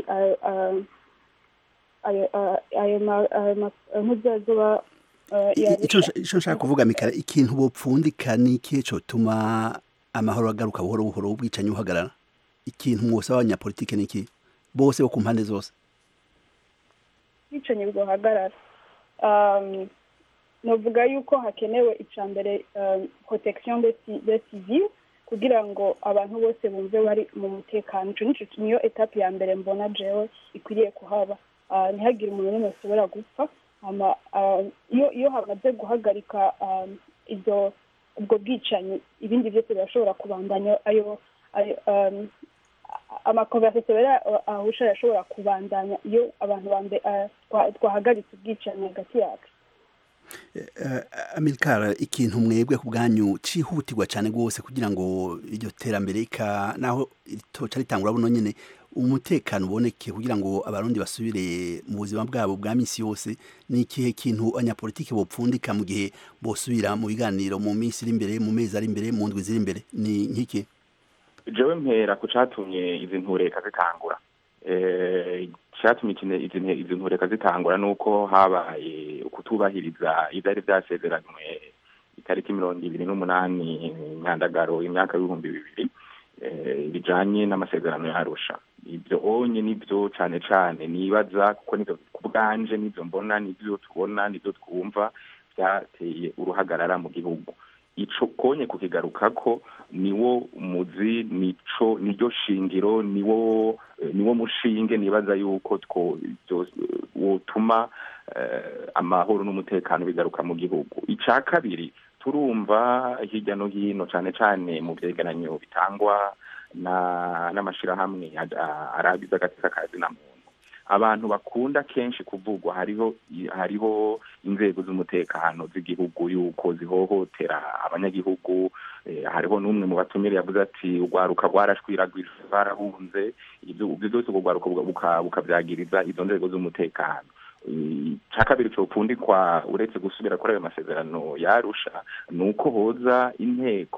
ayo ntuzazuba icyo nshaka kuvuga mikaela ikintu bopfundika ni ikihe cyotuma amahoro agaruka buhoro buhoro ubwicanyi buhagarara ikintu mwosaba abanyapolitike ni ikihe bose bo ku mpande zose ubwicanyi bwahagarara navuga yuko hakenewe icya mbere protection de civil kugira ngo abantu bose bumve bari mu mutekano icyo niyo etape ya mbere mbona jewe ikwiriye kuhaba ntihagire umuntu n'umwe ashobora gupfa iyo hamaze guhagarika ibyo ubwo bwicanyi ibindi byose birashobora kubandanya ayo amakonversasiyo rero ahusha arashobora kubandanya iyo abantu twahagaritse ubwicanyi hagati yacu amilkara ikintu mwebwe ku bwanyu cyihutirwa cyane rwose kugira ngo iryo terambere naho ritoca ritangura buno nyine umutekano uboneke kugira ngo abarundi basubire mu buzima bwabo bwa minsi yose ni ikihe kintu abanyapolitiki bopfundika mu gihe bosubira mu biganiro mu minsi iri imbere mu mezi ari imbere mu ndwi ziri imbere ni nk'iki jewe mpera ku catumye izi ntureka zitangura cyatumye izi ntureka zitangura nuko habaye kutubahiriza ibyari byasezeranywe itariki mirongo ibiri n'umunani nyandagaro imyaka y'ibihumbi bibiri bijanye n'amasezerano yarusha ibyo onye nibyo cane cane nibaza kuko nivyo ku bwanje nivyo mbona nivyo tubona nivyo twumva byateye uruhagarara mu gihugu ico konye kukigarukako niwo muzi nico niryo shingiro niwo niwo mushinge nibaza yuko two wotuma amahoro n'umutekano bigaruka mu gihugu ica kabiri turumva hirya no hino cane cane mu vyegeranyo bitangwa na n'amashirahamwe arabiza agateka kazi na muntu abantu bakunda kenshi kuvugwa hariho hariho inzego z'umutekano z'igihugu yuko zihohotera abanyagihugu hariho n'umwe mu batumire yavuze ati urwaruka rwarashwiragwije barahunze ibyo byose urwo rwaruka bukabyagiriza izo nzego z'umutekano cya kabiri cyopfundikwa uretse gusubira kuri ayo masezerano yarusha ni uko hoza inteko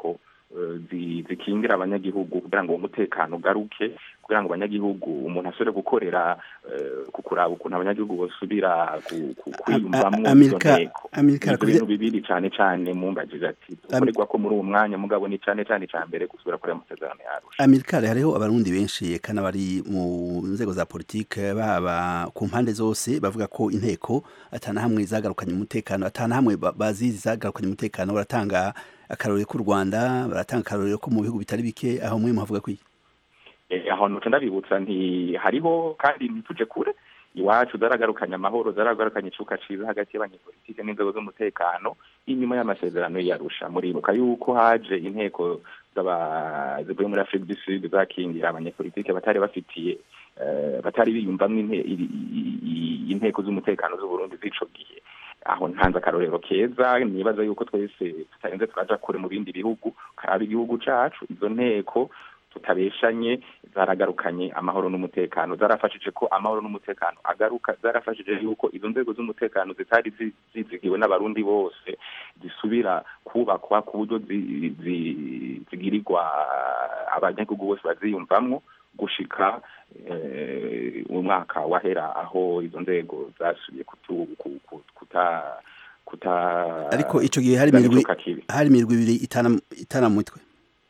eh, zi- zikingira abanyagihugu kugira ngo uwo mutekano ugaruke kugira ngo abanyagihugu umuntu asubire gukorera eh, ku kuraba ukuntu abanyagihugu bosubira ku- ku- kwiyumvamwo izo Amerika nteko Amerika ibyo bintu bibiri cyane cyane mumbajije ati dukorerwa ko muri uwo mwanya mugabo ni cyane cyane icya mbere gusubira kuri ayo masezerano yarusha Amerika hariho abarundi benshi kana bari mu nzego za politike baba ku mpande zose bavuga ko inteko atana hamwe zagarukanye umutekano atana hamwe ba- bazizi zagarukanye umutekano baratanga akarorero k'u Rwanda baratanga akarorero ko mu bihugu bitari bike aho mwe muhavuga kwiki Eh, aho nuca ndabibutsa nti hariho kandi ntituje kure iwacu zaragarukanye amahoro zaragarukanye icuka ciza hagati y'abanyepolitike n'inzego z'umutekano inyuma y'amasezerano yarusha muribuka yuko haje inteko z'aba- zivuye muri afurika du sud zakingira abanyepolitike batari bafitiye eh, batari biyumvamwo inte- i- i- i- inteko z'umutekano z'uburundi z'ico gihe aho ntanze akarorero keza nibaza yuko twese tutarenze turaja kure mu bindi bihugu karaba igihugu cacu izo nteko tutabeshanye zaragarukanye amahoro n'umutekano zarafashije ko amahoro n'umutekano agaruka zarafashije yuko izo nzego z'umutekano zitari zi- zizigiwe n'abarundi bose zisubira kubakwa ku buryo zi- zi- zigirirwa abanyagihugu bose baziyumvamwo gushika eh, umwaka wahera aho izo nzego zasubiye kutu, ku- ku- kuta kuta ariko ico gihe hari zana mirwi icuka kibi. hari mirwi ibiri itana itana mutwe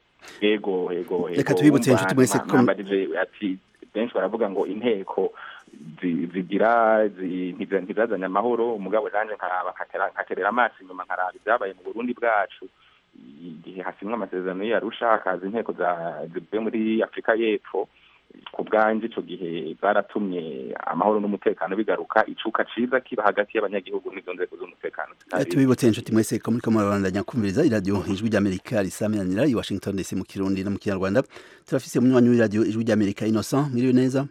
ego ego Reka ego. tubibutse Wumva inshuti mwese mwa- ko- mwambajije ati benshi baravuga ngo inteko zi- zigira zi- ntiza- ntizazanye amahoro umugabo nanje nkaraba nkatera- nkaterera amaso inyuma nkaraba ibyabaye mu burundi bwacu igihe hasimwa amasezerano yarusha hakaza inteko za- zivuye muri afurika y'epfo ku bwanje ico gihe zaratumye amahoro n'umutekano bigaruka icuka ciza kiba hagati y'abanyagihugu n'izo nzego z'umutekano Eh, zitari tubibutse inshuti mwese ko muriko murabandanya kumviriza iradiyo ijwi ry'amerika risamiranira i washington dc mu kirundi no mu kinyarwanda turafise umunywanyi w'iradiyo ijwi ry'amerika innocent mwiriwe neza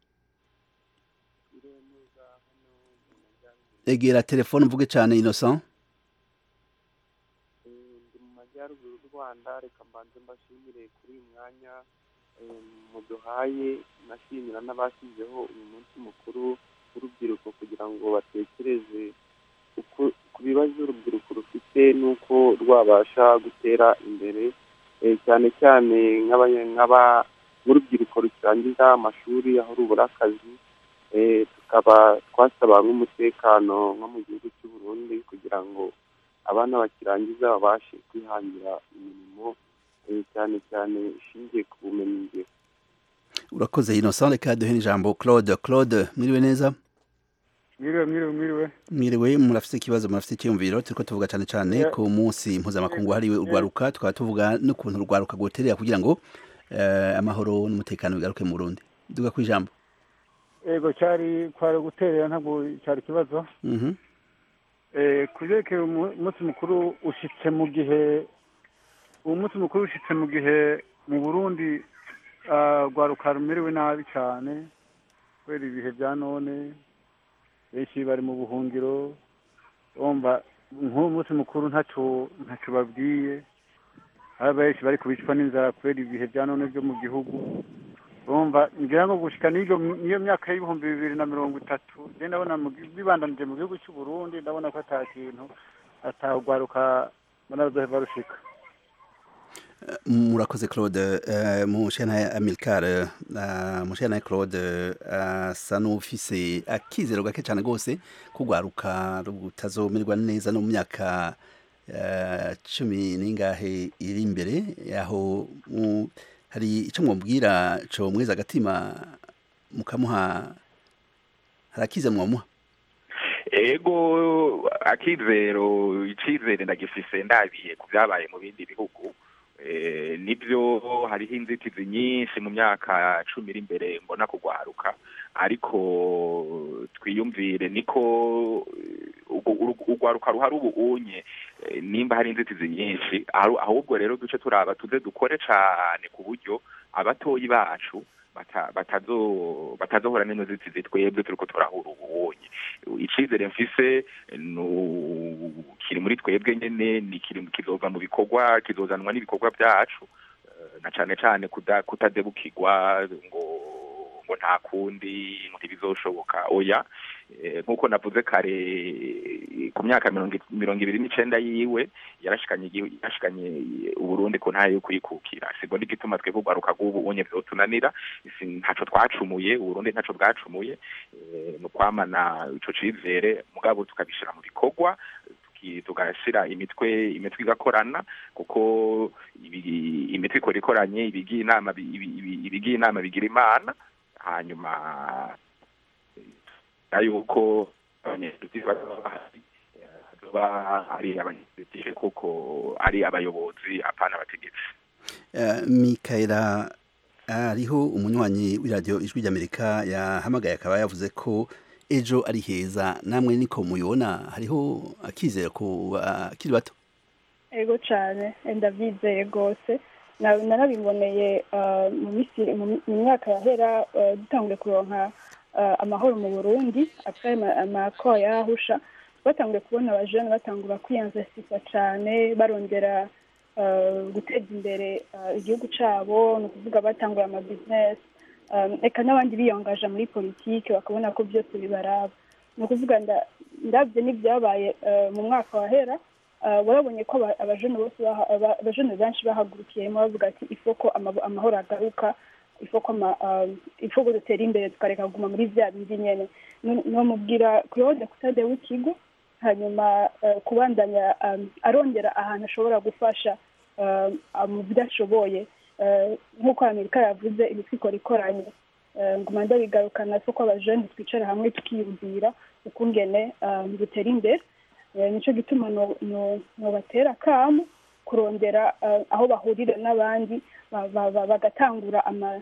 egera telefone mvuge cane innocent ndi mu majyaruguru y'u rwanda reka mbanze mbashimire kuri uyu mwanya eh, muduhaye nashimira n'abashyizeho uyu munsi mukuru w'urubyiruko kugira ngo batekereze uko- ku bibazo urubyiruko rufite n'uko rwabasha gutera imbere eh, cyane cyane nk'abanya- nk'aba- nk'urubyiruko rukirangiza amashuri aho rubura akazi eh, tukaba twasaba nk'umutekano nko mu gihugu cy'u Burundi kugira ngo abana bakirangiza babashe kwihangira imirimo eh, cyane cyane ishingiye ku bumenyi ngiro urakoze innocent reka duhe n'ijambo claude claude mwiriwe neza mwiriwe mwiriwe mwiriwe mwiriwe murafise ikibazo murafise icyiyumviro turiko tuvuga cane cane Yeah. ku munsi mpuzamakungu hariwe urwaruka tukaba tuvuga n'ukuntu urwaruka rwoterera kugira ngo eh, amahoro n'umutekano bigaruke mu burundi duga ku ijambo ego cyari kwari guterera ntabwo cyari ikibazo Mhm. Eh, ku byerekeye umu- umunsi mukuru ushitse mu gihe uwo munsi mukuru ushitse mu gihe mu burundi ah, rwaruka rumerewe nabi cyane kubera ibihe bya none benshi bari mu buhungiro wumva nk'uwo munsi mukuru ntacyo ntacyo babwiye hari benshi bari kubicwa n'inzara kubera ibihe bya none byo mu gihugu urumva ngira ngo gushika n'iyo n'iyo myaka y'ibihumbi bibiri na mirongo itatu je ndabona mu gi- bibandanije mu gihugu cy'u Burundi ndabona ko ata kintu atagwaruka banazoheva rushika murakoze claude eh, mushana amilcar eh, mushana claude eh, asa n'ufise akizero gake cyane rwose kugwaruka rutazomerwa neza no mu myaka eh, cumi n'ingahe iri imbere aho mu- hari icyo mwumubwira co mweza agatima mukamuha hari akize mwamuha ego akizero icizere ndagifise ndabiye ku byabaye mu bindi bihugu Eh, nibyo hariho inzitizi nyinshi mu myaka cumi iri imbere mbona kugwaruka ariko twiyumvire niko eh, urwo- urwo- urwaruka ruhari ubu unye eh, nimba hari inzitizi nyinshi ahu- ahubwo rero duce turaba tuze dukore cane ku buryo abatoyi bacu bata- batazo batazohura n'ino nzitizi twebwe turiko turahura ubunye icizere mfise nu- kiri muri twebwe nyene ni kiri kizova mu bikorwa kizozanwa n'ibikorwa byacu eh, na cane cane kuda- kutadebukirwa ngo ngo nta kundi ngo ntibizoshoboka oya nk'uko navuze kare ku myaka mirongo ibiri n'icenda yiwe yarashikanye yarashikanye uburundi ku ntayo yo kuyikukira sigo n'igituma twebwe urwaruka rw'ubu unye vyotunanira ntaco twacumuye uburundi ntaco bwacumuye ni ukwamana ico cizere mugabo tukabishira mu bikorwa tugashyira imitwe imitwe igakorana kuko imitwe ikora ikoranye ibigiye inama ibigiye inama bigira imana hanyuma yuko abanyepolitiki bazaba bahari bazoba ari abanyepolitiki kuko ari abayobozi apana abategetsi mikaela hariho umunywanyi w'iradiyo ijwi ry'amerika yahamagaye akaba yavuze ko ejo ari heza namwe niko muyibona hariho akizera ku bakiri bato ego cyane ndabyizeye rwose narabiboneye mu myaka yahera dutanguye kuronka amahoro mu burundi atari amakoro yarahusha batanguye kubona abajene batangura kwiyanzasisa cyane barondera guteza imbere igihugu cyabo ni ukuvuga batangura amabizinesi reka n'abandi biyongaje muri politiki bakabona ko byose bibaraba ni ukuvuga ndabyo n'ibyabaye mu mwaka wahera warabonye ko abajene bose abajene benshi bahagurukiyemo bavuga ati ifoko amahoro agaruka ifoko dutera imbere tukareka kuguma muri bya bindi nyene nomubwira claude kutade w'ikigo hanyuma kubandanya arondera ahantu ashobora gufasha mu byo ashoboye nk'uko amerika yavuze imitwe ikora ikoranye nguma ndabigarukana so ko abajene twicara hamwe tukiyumvira ukungene dutera imbere nicyo gituma nobatera akamu kurondera aho bahurira n'abandi bagatangura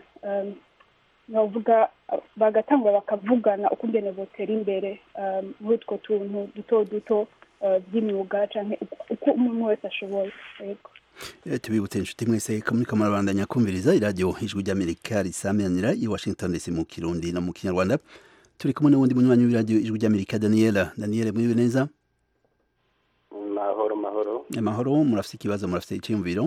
bavuga bagatangura bakavugana ukungene botera imbere muri utwo tuntu duto duto by'imyuga cyangwa uko umuntu wese ashoboye tubibutse inshuti mwese ko muri kamarabandanya kumviriza iradiyo ijwi ry'amerika risameranira i washington dc mu kirundi no mu kinyarwanda turi kumwe n'uwundi munywanyi w'iradiyo ijwi ry'amerika daniela daniela mwiriwe neza mahoro mahoro amahoro murafite ikibazo murafite icyiyumviro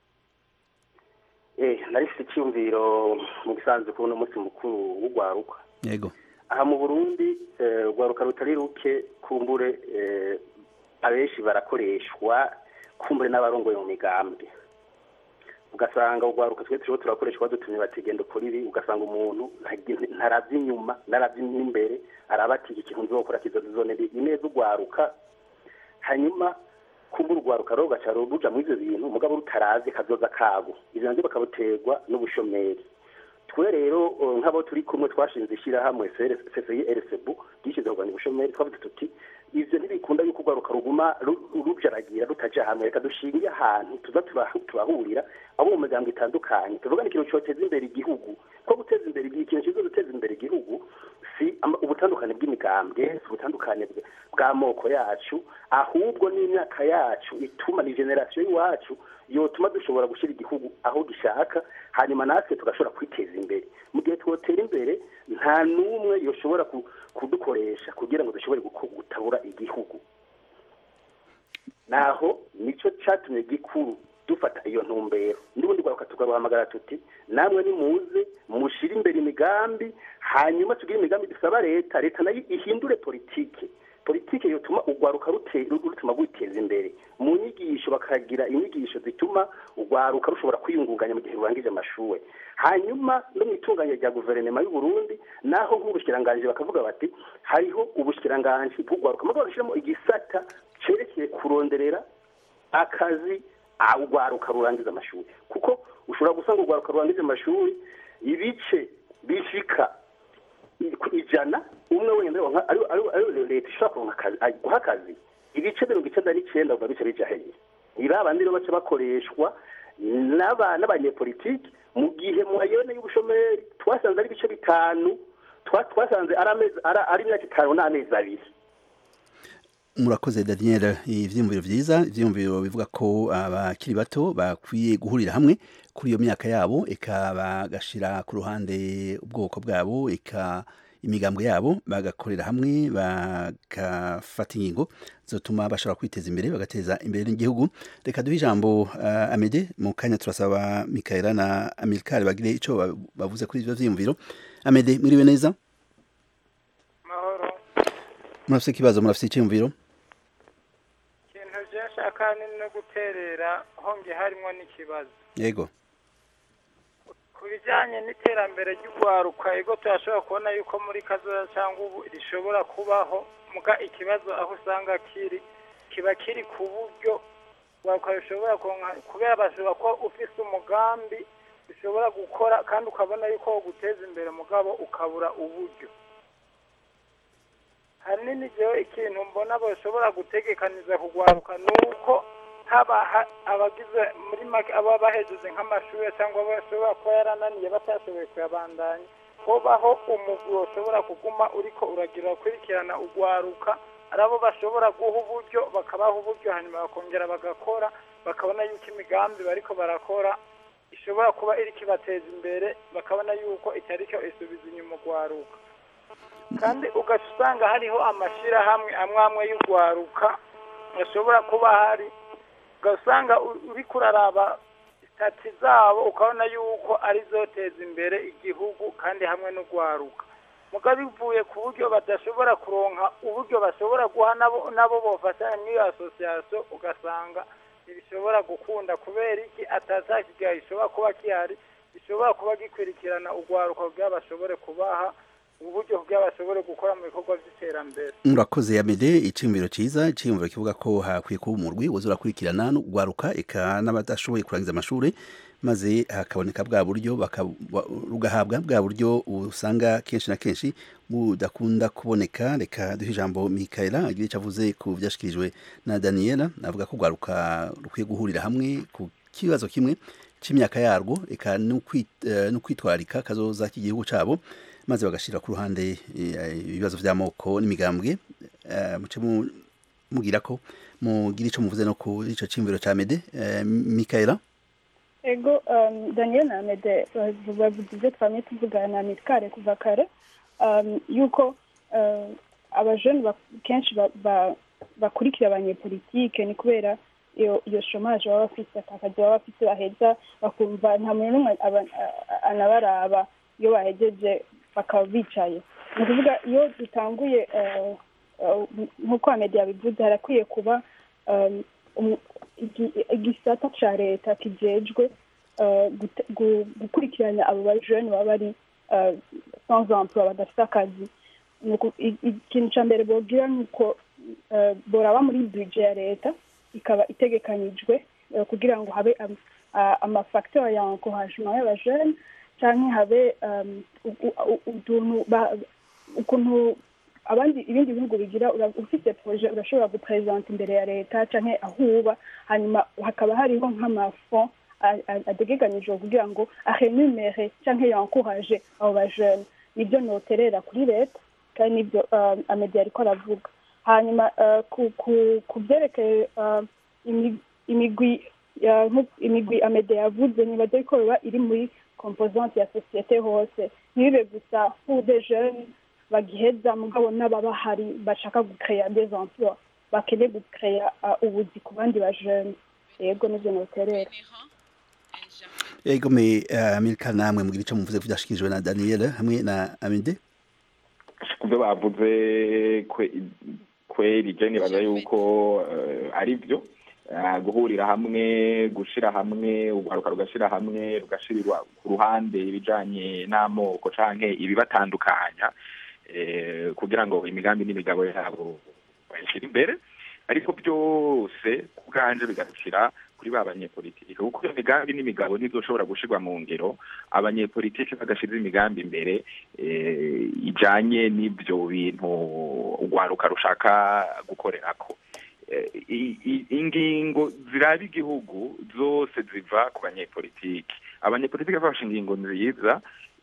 eh narifite icyumviro mu gisanzwe kubona umunsi mukuru w'ugwaruka yego aha mu burundi urwaruka rutari ruke kumbure abenshi barakoreshwa kumbure n'abarongoye mu migambi ugasanga urwaruka twe turiho turakoreshwa dutumye bategenda ukora ibi ugasanga umuntu ntarabye inyuma narabye n'imbere araba ati iki kintu nzokora kizozonera ineza urwaruka hanyuma kumbura urwaruka rero rugaca ruja muri ivyo bintu mugabo rutarazi kazoza kabo ivyo navyo bakabuterwa n'ubushomeri twe rero nk'abo turi kumwe twashinze ishyirahamwe cci rcb ryishyize kurwanya ubushomeri twavuze tuti ivyo ntibikunda yuko urwaruka ruguma rujaragira rutaja hamwe reka dushinge ahantu tuza turahurira abo mu miryango itandukanye tuvuga ikintu cyoteza imbere igihugu ko guteza imbere ikintu kizo guteza imbere igihugu si ubutandukane bw'imigambwe si ubutandukane bw'amoko yacu ahubwo n'imyaka yacu ituma ni generasiyo y'iwacu yotuma dushobora gushyira igihugu aho gishaka hanyuma natwe tugashobora kwiteza imbere mu gihe twotera imbere nta n'umwe yoshobora kudukoresha kugira ngo dushobore gutabura igihugu naho nicyo cyatumye gikuru dufata iyo ntumbero n'ubundi rwaruka tukaruhamagara tuti namwe nimuze mushyire imbere imigambi hanyuma tugire imigambi dusaba leta leta nayo ihindure politike politike yotuma urwaruka rutuma rwiteza imbere mu nyigisho bakagira inyigisho zituma urwaruka rushobora kwiyungunganya mu gihe rurangije amashuri hanyuma no mu itunganya rya guverinoma y'u Burundi naho nk'ubushyiranganji bakavuga bati hariho ubushyiranganji bw'urwaruka mugabo bashyiramo igisata cerekeye kuronderera akazi urwaruka rurangiza amashuri kuko ushobora gusanga urwaruka rurangiza amashuri ibice bishika ijana umwe wenda ariyo leta ishobora guha akazi ibice mirongo icyenda n'icyenda biba bice bija hehe iri abandi rero baca bakoreshwa n'abanyepolitiki mu gihe mu mayone y'ubushomeri twasanze ari ibice bitanu twasanze ari imyaka itanu n'amezi abiri murakoze daniel ivyiyumviro vyiza ivyiyumviro bivuga ko abakiri bato bakwiye guhurira hamwe kuri iyo myaka yabo eka bagashira ku ruhande ubwoko bwabo eka imigambwe yabo bagakorera hamwe bagafata ingingo zotuma bashobora kwiteza imbere bagateza imbere n'igihugu reka duhe ijambo uh, amede mu kanya turasaba mikaela na amilkari bagire ico bavuze kuri ivyo vyiyumviro amede mwiriwe neza murafite ikibazo murafite icyumviro ikintu byashaka ni no guterera honge harimo n'ikibazo yego ku bijyanye n'iterambere ry'urwaruka ego turashobora kubona yuko muri kazoza cyangwa ubu rishobora kubaho muga ikibazo aho usanga kiri kiba kiri ku buryo urwaruka rushobora kuronka kubera bashobora kuba ufise umugambi ushobora gukora kandi ukabona yuko wo guteza imbere mugabo ukabura uburyo hanini jewe ikintu mbona bashobora gutegekaniza kugwaruka ni uko haba ha- abagize muri make aba bahejeje nk'amashuri cyangwa bashobora kuba yarananiye batashoboye kuyabandanya hobaho umugwi ushobora kuguma uriko uragira ukurikirana ugwaruka ari abo bashobora guha uburyo bakabaha uburyo hanyuma bakongera bagakora bakabona yuko imigambi bariko barakora ishobora kuba iriko ibateza imbere bakabona yuko itariko isubiza inyuma ugwaruka kandi ugaca usanga hariho amashyirahamwe amwe amwe y'urwaruka ashobora kuba hari ugasanga u- uriko uraraba sitati zabo ukabona yuko ari zoteza imbere igihugu kandi hamwe n'urwaruka muga bivuye ku buryo badashobora kuronka uburyo bashobora guha nabo nabo bofatanya n'iyo asosiyasiyo ugasanga ntibishobora gukunda kubera iki atazakigaye gishobora kuba gihari gishobora kuba gikurikirana urwaruka kugira bashobore kubaha uburyo kugira bashobore gukora mu bikorwa by'iterambere murakoze yamede icyumviro cyiza icyumviro kivuga ko hakwiye kuba umurwi woza urakurikirana no gwaruka eka n'abadashoboye kurangiza amashuri maze hakaboneka bwa buryo baka- wa- rugahabwa bwa buryo usanga kenshi na kenshi budakunda kuboneka reka duhe ijambo mikaela agira icyo avuze ku byashyikirijwe na daniela avuga ko gwaruka rukwiye guhurira hamwe ku kibazo kimwe cy'imyaka yarwo eka no kwi- eh, no kwitwararika kazoza k'igihugu cyabo maze bagashyira ku ruhande eh, ibibazo by'amoko n'imigambwe eh, muce mu- mubwira ko mugira icyo muvuze no ku icyo cyumviro cya mede Eh, mikaela ego um, daniel na mede bavuze ibyo twamye tuvugana na mitkare kuva kare um, yuko uh, abajene ba- kenshi ba- ba- bakurikira abanyepolitike ni kubera iyo iyo shomaje baba bafite akakazi baba bafite baheza bakumva nta muntu n'umwe aba- a- anabaraba iyo bahejeje bakaba bicaye ni ukuvuga iyo dutanguye uh, uh, nk'uko amede yabivuze harakwiye kuba um, umu- igi- igisata ca leta kijejwe uh, gute- gu- gukurikirana abo bajene baba bari uh, sans emploi badafite akazi Ni uku- i- ikintu ca mbere bogira ni uko uh, boraba muri budget ya leta ikaba itegekanijwe uh, kugira ngo habe am- a- amafacteur ya encouragement y'abajene canke habe um, u- u- u- utuntu ba- ukuntu abandi ibindi bihugu bigira ura- ufite proje urashobora gupresenta imbere ya leta canke aho uba hanyuma hakaba hariho nk'amafond a- a- ategekanijwe kugira ngo arenumere canke yankuraje abo bajene nibyo noterera kuri leta kandi nibyo uh, amedi ariko aravuga hanyuma uh, ku ku- ku byerekeye uh, imi- imigwi ya- nku- imigwi amede yavuze nibaza yuko biba iri muri composante ya sosiyete hose ntibibe gusa pour des jeunes bagiheza mugabo n'ababahari bashaka gukeya des emplois bakeneye gukeya uh, ubuzi ku bandi bajene yego nivyo noterera yego me uh, milka namwe mugira icyo muvuze ku byashyikirijwe na daniela hamwe na amede ku byo bavuze kwe- kweri je nibaza yuko eh, ari byo Eh, guhurira hamwe gushira hamwe urwaruka rugashira hamwe rugashirirwa ku ruhande ibijanye n'amoko canke ibibatandukanya eh, kugira ngo imigambi n'imigabo yabo bayishyire imbere ariko byose ku bwanje bigarukira kuri ba banyepolitike kuko iyo migambi n'imigabo ntizoshobora gushirwa mu ngiro abanyepolitike badashize imigambi imbere eh, ijanye n'ibyo bintu urwaruka rushaka gukorerako Eh, i- i- ingingo ziraba igihugu zose ziva ku banyepolitike abanyepolitike bafashe ingingo nziza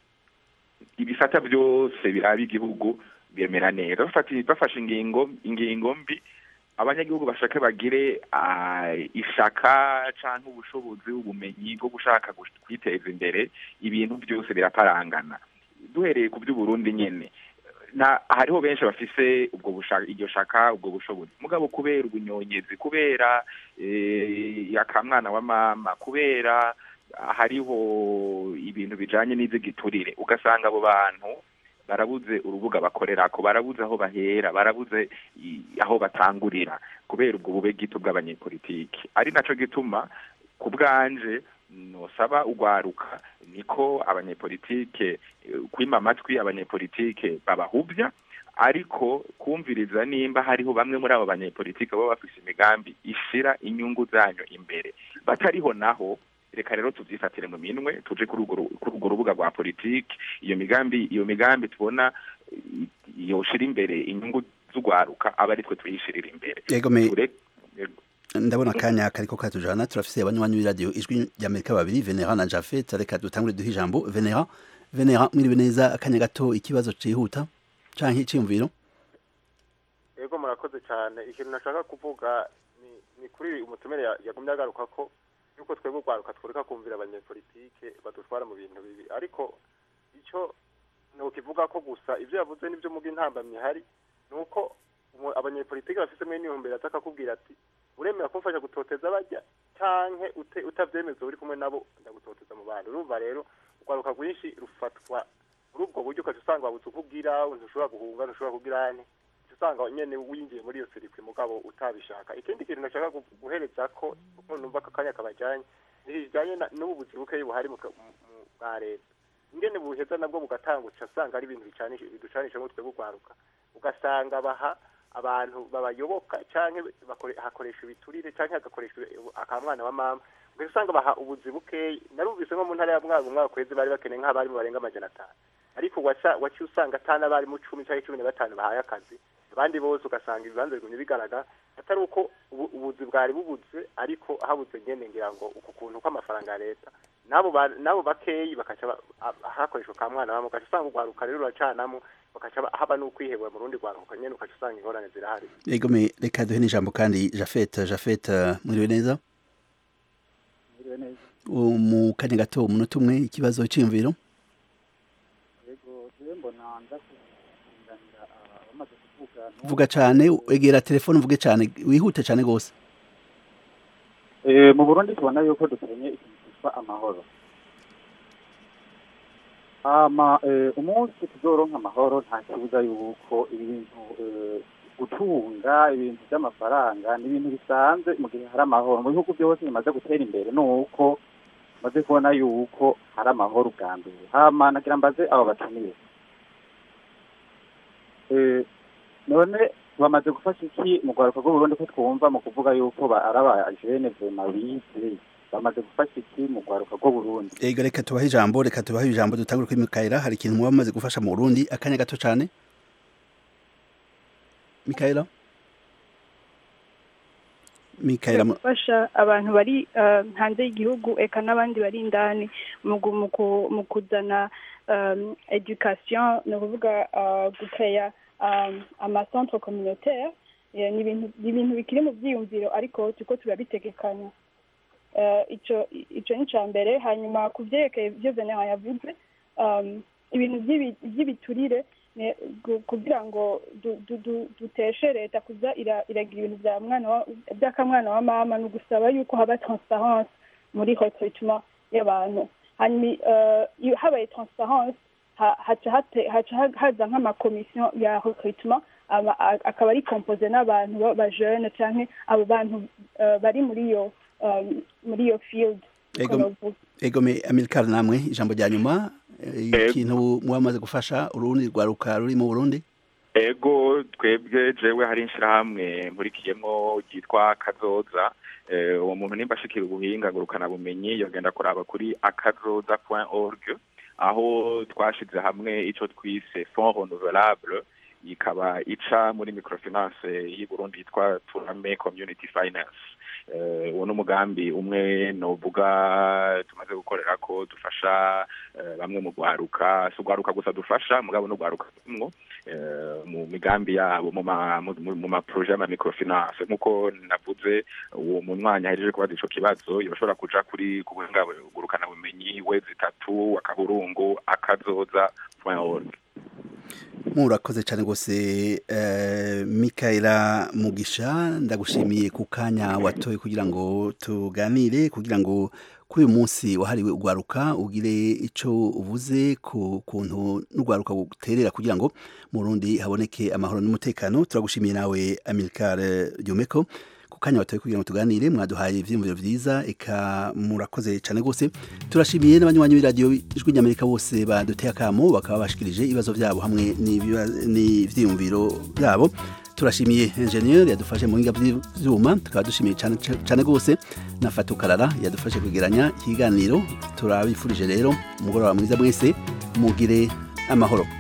ibisata byose biraba igihugu bemera neza Bafati- bafashe ingingo ingingo mbi abanyagihugu bashake bagire ah, ishaka canke ubushobozi ubumenyi bwo gushaka gush- kwiteza imbere ibintu byose biraparangana duhereye ku by'uburundi nyene na hariho benshi bafise ubwo bushaka iryo shaka ubwo bushobozi mugabo kubera ubunyonyezi kubera eh, akamwana wa mama kubera hariho ibintu bijanye n'ivy'igiturire ugasanga abo bantu barabuze urubuga bakorerako barabuze aho bahera barabuze i- aho batangurira kubera ubwo bube gito bw'abanyepolitiki ari naco gituma ku bwanje nosaba ugwaruka niko abanyepolitike eh, kwima amatwi abanyepolitike babahuvya ariko kumviriza nimba hariho bamwe muri abo banyepolitike baba bafise imigambi ishira inyungu zanyu imbere batariho naho reka rero tuvyifatire mu minwe tuje kuri urwo ru- kuri urwo rubuga rwa politiki iyo migambi iyo migambi tubona eh, yoshira imbere inyungu z'ugwaruka aba ari twe tuyishirira imbere Yego, me- Ture- yego. ndabona akanya kariko katujana turafise abanywanyi b'iradiyo ijwi ry'amerika babiri venera na jafet reka dutangure duhe ijambo venera venera mwiriwe neza akanya gato ikibazo cihuta canke iciyumviro yego murakoze cyane ikintu nashaka kuvuga ni ni kuri umutumire ya- yagumye agaruka ko yuko twebwe urwaruka tworeka kumvira abanyepolitike badutwara mu bintu bibi ariko icyo ntukivuga ko gusa ibyo yavuze n'ibyo muga intambamyi hari ni uko umu- abanyepolitike bafisemo intumbero aza akakubwira ati uremera kumfasha gutoteza bajya canke ute- utavyemeza uri kumwe nabo ndagutoteza mu bandi urumva rero urwaruka rwinshi rufatwa muri ubwo buryo ukaca usanga wabuze uko ugira ntushobora guhunga ntushobora kugira ane uca usanga nyene winjiye muri iyo sirikwi mugabo utabishaka ikindi kintu nashaka gu- guhereza ko kuko numva aka kanya kabajanye ntikijanye na- n'ubu buzi bukeyi buhari mu ka- mu- mu- bwa leta ingene buheza nabwo bugatanga uca usanga ari ibintu bicanisha biducanisha ngo twebwe urwaruka ugasanga baha abantu babayoboka canke bakore- hakoresha ibiturire canke hagakoresha akamwana wa mama ugaca usanga baha ubuzi bukeyi narumvise nko mu ntara ya mwaka umwaka kwezi bari bakeneye nk'abarimu barenga amajana atanu ariko waca waciye usanga atana abarimu cumi canke cumi na batanu bahaye akazi abandi bose ugasanga ibibanza bigumye bigaragara atari uko ubu- ubuzi bwari bubuze ariko habuze nyene ngira ngo uku kuntu kw'amafaranga ya leta nabo ba- nabo bakeyi bakaca ba- a- hakoreshwa ka mwana bamwe ugaca usanga urwaruka rero ruracanamo bakaca ba- haba n'ukwihebura mu rundi rwaruka nyene ugaca usanga ingorane zirahari yego me reka duhe n'ijambo kandi jafet jafet mwiriwe neza Mwiriwe neza. U- mu kanya gato umunota umwe ikibazo c'iyumviro Yego, jewe mbona nza kunganira abamaze kuvuga vuga cane egera telefone uvuge cane wihute cane gose Eh, mu Burundi tubona yuko dukenye ikintu cyitwa amahoro ama eh, umunsi tuzoronka amahoro nta kibuza yuko ibintu eh, gutunga ibintu by'amafaranga ni ibintu bisanzwe mu gihe hari amahoro mu bihugu byose bimaze gutera imbere ni uko maze kubona yuko hari amahoro ubwa mbere hama nagira mbaze abo batumiye eh, none bamaze gufasha iki mu rwaruka rw'uburundi ko twumva mu kuvuga yuko ba- ari abajene vema bize bamaze gufasha iki mu rwaruka rw'uburundi ego reka tubahe ijambo reka tubahe ijambo dutangure kuri mikaela hari ikintu muba mumaze gufasha mu burundi akanya gato cane mikaela mikaela mu- gufasha abantu bari eh, hanze y'igihugu eka n'abandi bari indani mu gu- mu ku- mu kuzana um, education ni ukuvuga uh, gukeya um, amacentre communautaire Eh, ni ibintu ni ibintu bikiri mu byiyumviro ariko turiko turabitegekanya Eh, ico ico ni ica mbere hanyuma ku vyerekeye ivyo venera yavuze um, ibintu vy'ibi- vy'ibiturire ne- gu- kugira ngo du- du- du- duteshe leta kuza ira- iragira ibintu vya mwana wa- vy'akamwana wa mama ni ugusaba yuko haba transparence muri recrutement y'abantu hanyuma eh, iyo habaye transparence ha- haca hate- haca ha- haza nk'amakomisiyo ya recrutement aba- a- akaba ari composé n'abantu b'abajene canke abo bantu eh, bari muri iyo um, muri iyo field niko ego novuga. ego me amilcar namwe ijambo rya nyuma eh, ikintu muba mumaze gufasha urundi rwaruka ruri mu burundi ego twebwe jewe hari ishirahamwe nkurikiyemwo ryitwa kazoza Eh, uwo muntu nimba ashikira ubuhinga ngurukana bumenyi yogenda kuraba kuri akazoza org aho twashize hamwe ico twise fond renouvelable ikaba ica muri microfinance y'i Burundi yitwa Turame Community Finance Eh, uwo ni umugambi umwe novuga tumaze gukorera ko dufasha eh, bamwe mu gwaruka si ugwaruka gusa dufasha mugabo no gwaruka mwo eh, mu migambi yabo mu ma mu- mu- mu ma projet y'ama microfinance nkuko navuze uwo munywanyi ahejeje kubaza ico kibazo yoshobora kuja kuri ku buhinga ngurukana bumenyi wezi itatu akaburungu akazoza org murakoze cyane rwose eh, Mikaela Mugisha ndagushimiye ku kanya watoye kugira ngo tuganire kugira ngo kuri uyu munsi wahariwe ugwaruka ugire ico uvuze ku kuntu n'ugwaruka guterera kugira ngo mu Burundi haboneke amahoro n'umutekano turagushimiye nawe Amilcar Jumeko ku kanya watoye kugira ngo tuganire mwaduhaye ivyiyumviro vyiza eka murakoze cyane rwose turashimiye n'abanywanyi b'iradiyo ijwi ry'amerika bose baduteye akamo bakaba bashikirije ibibazo byabo hamwe n'ibiba- n'ivyiyumviro byabo turashimiye engineer yadufashe mu buhinga bw'ivyuma tukaba dushimiye cyane cyane rwose na Fatukarara yadufashe kwegeranya ikiganiro turabifurije rero umugoroba mwiza mwese mugire amahoro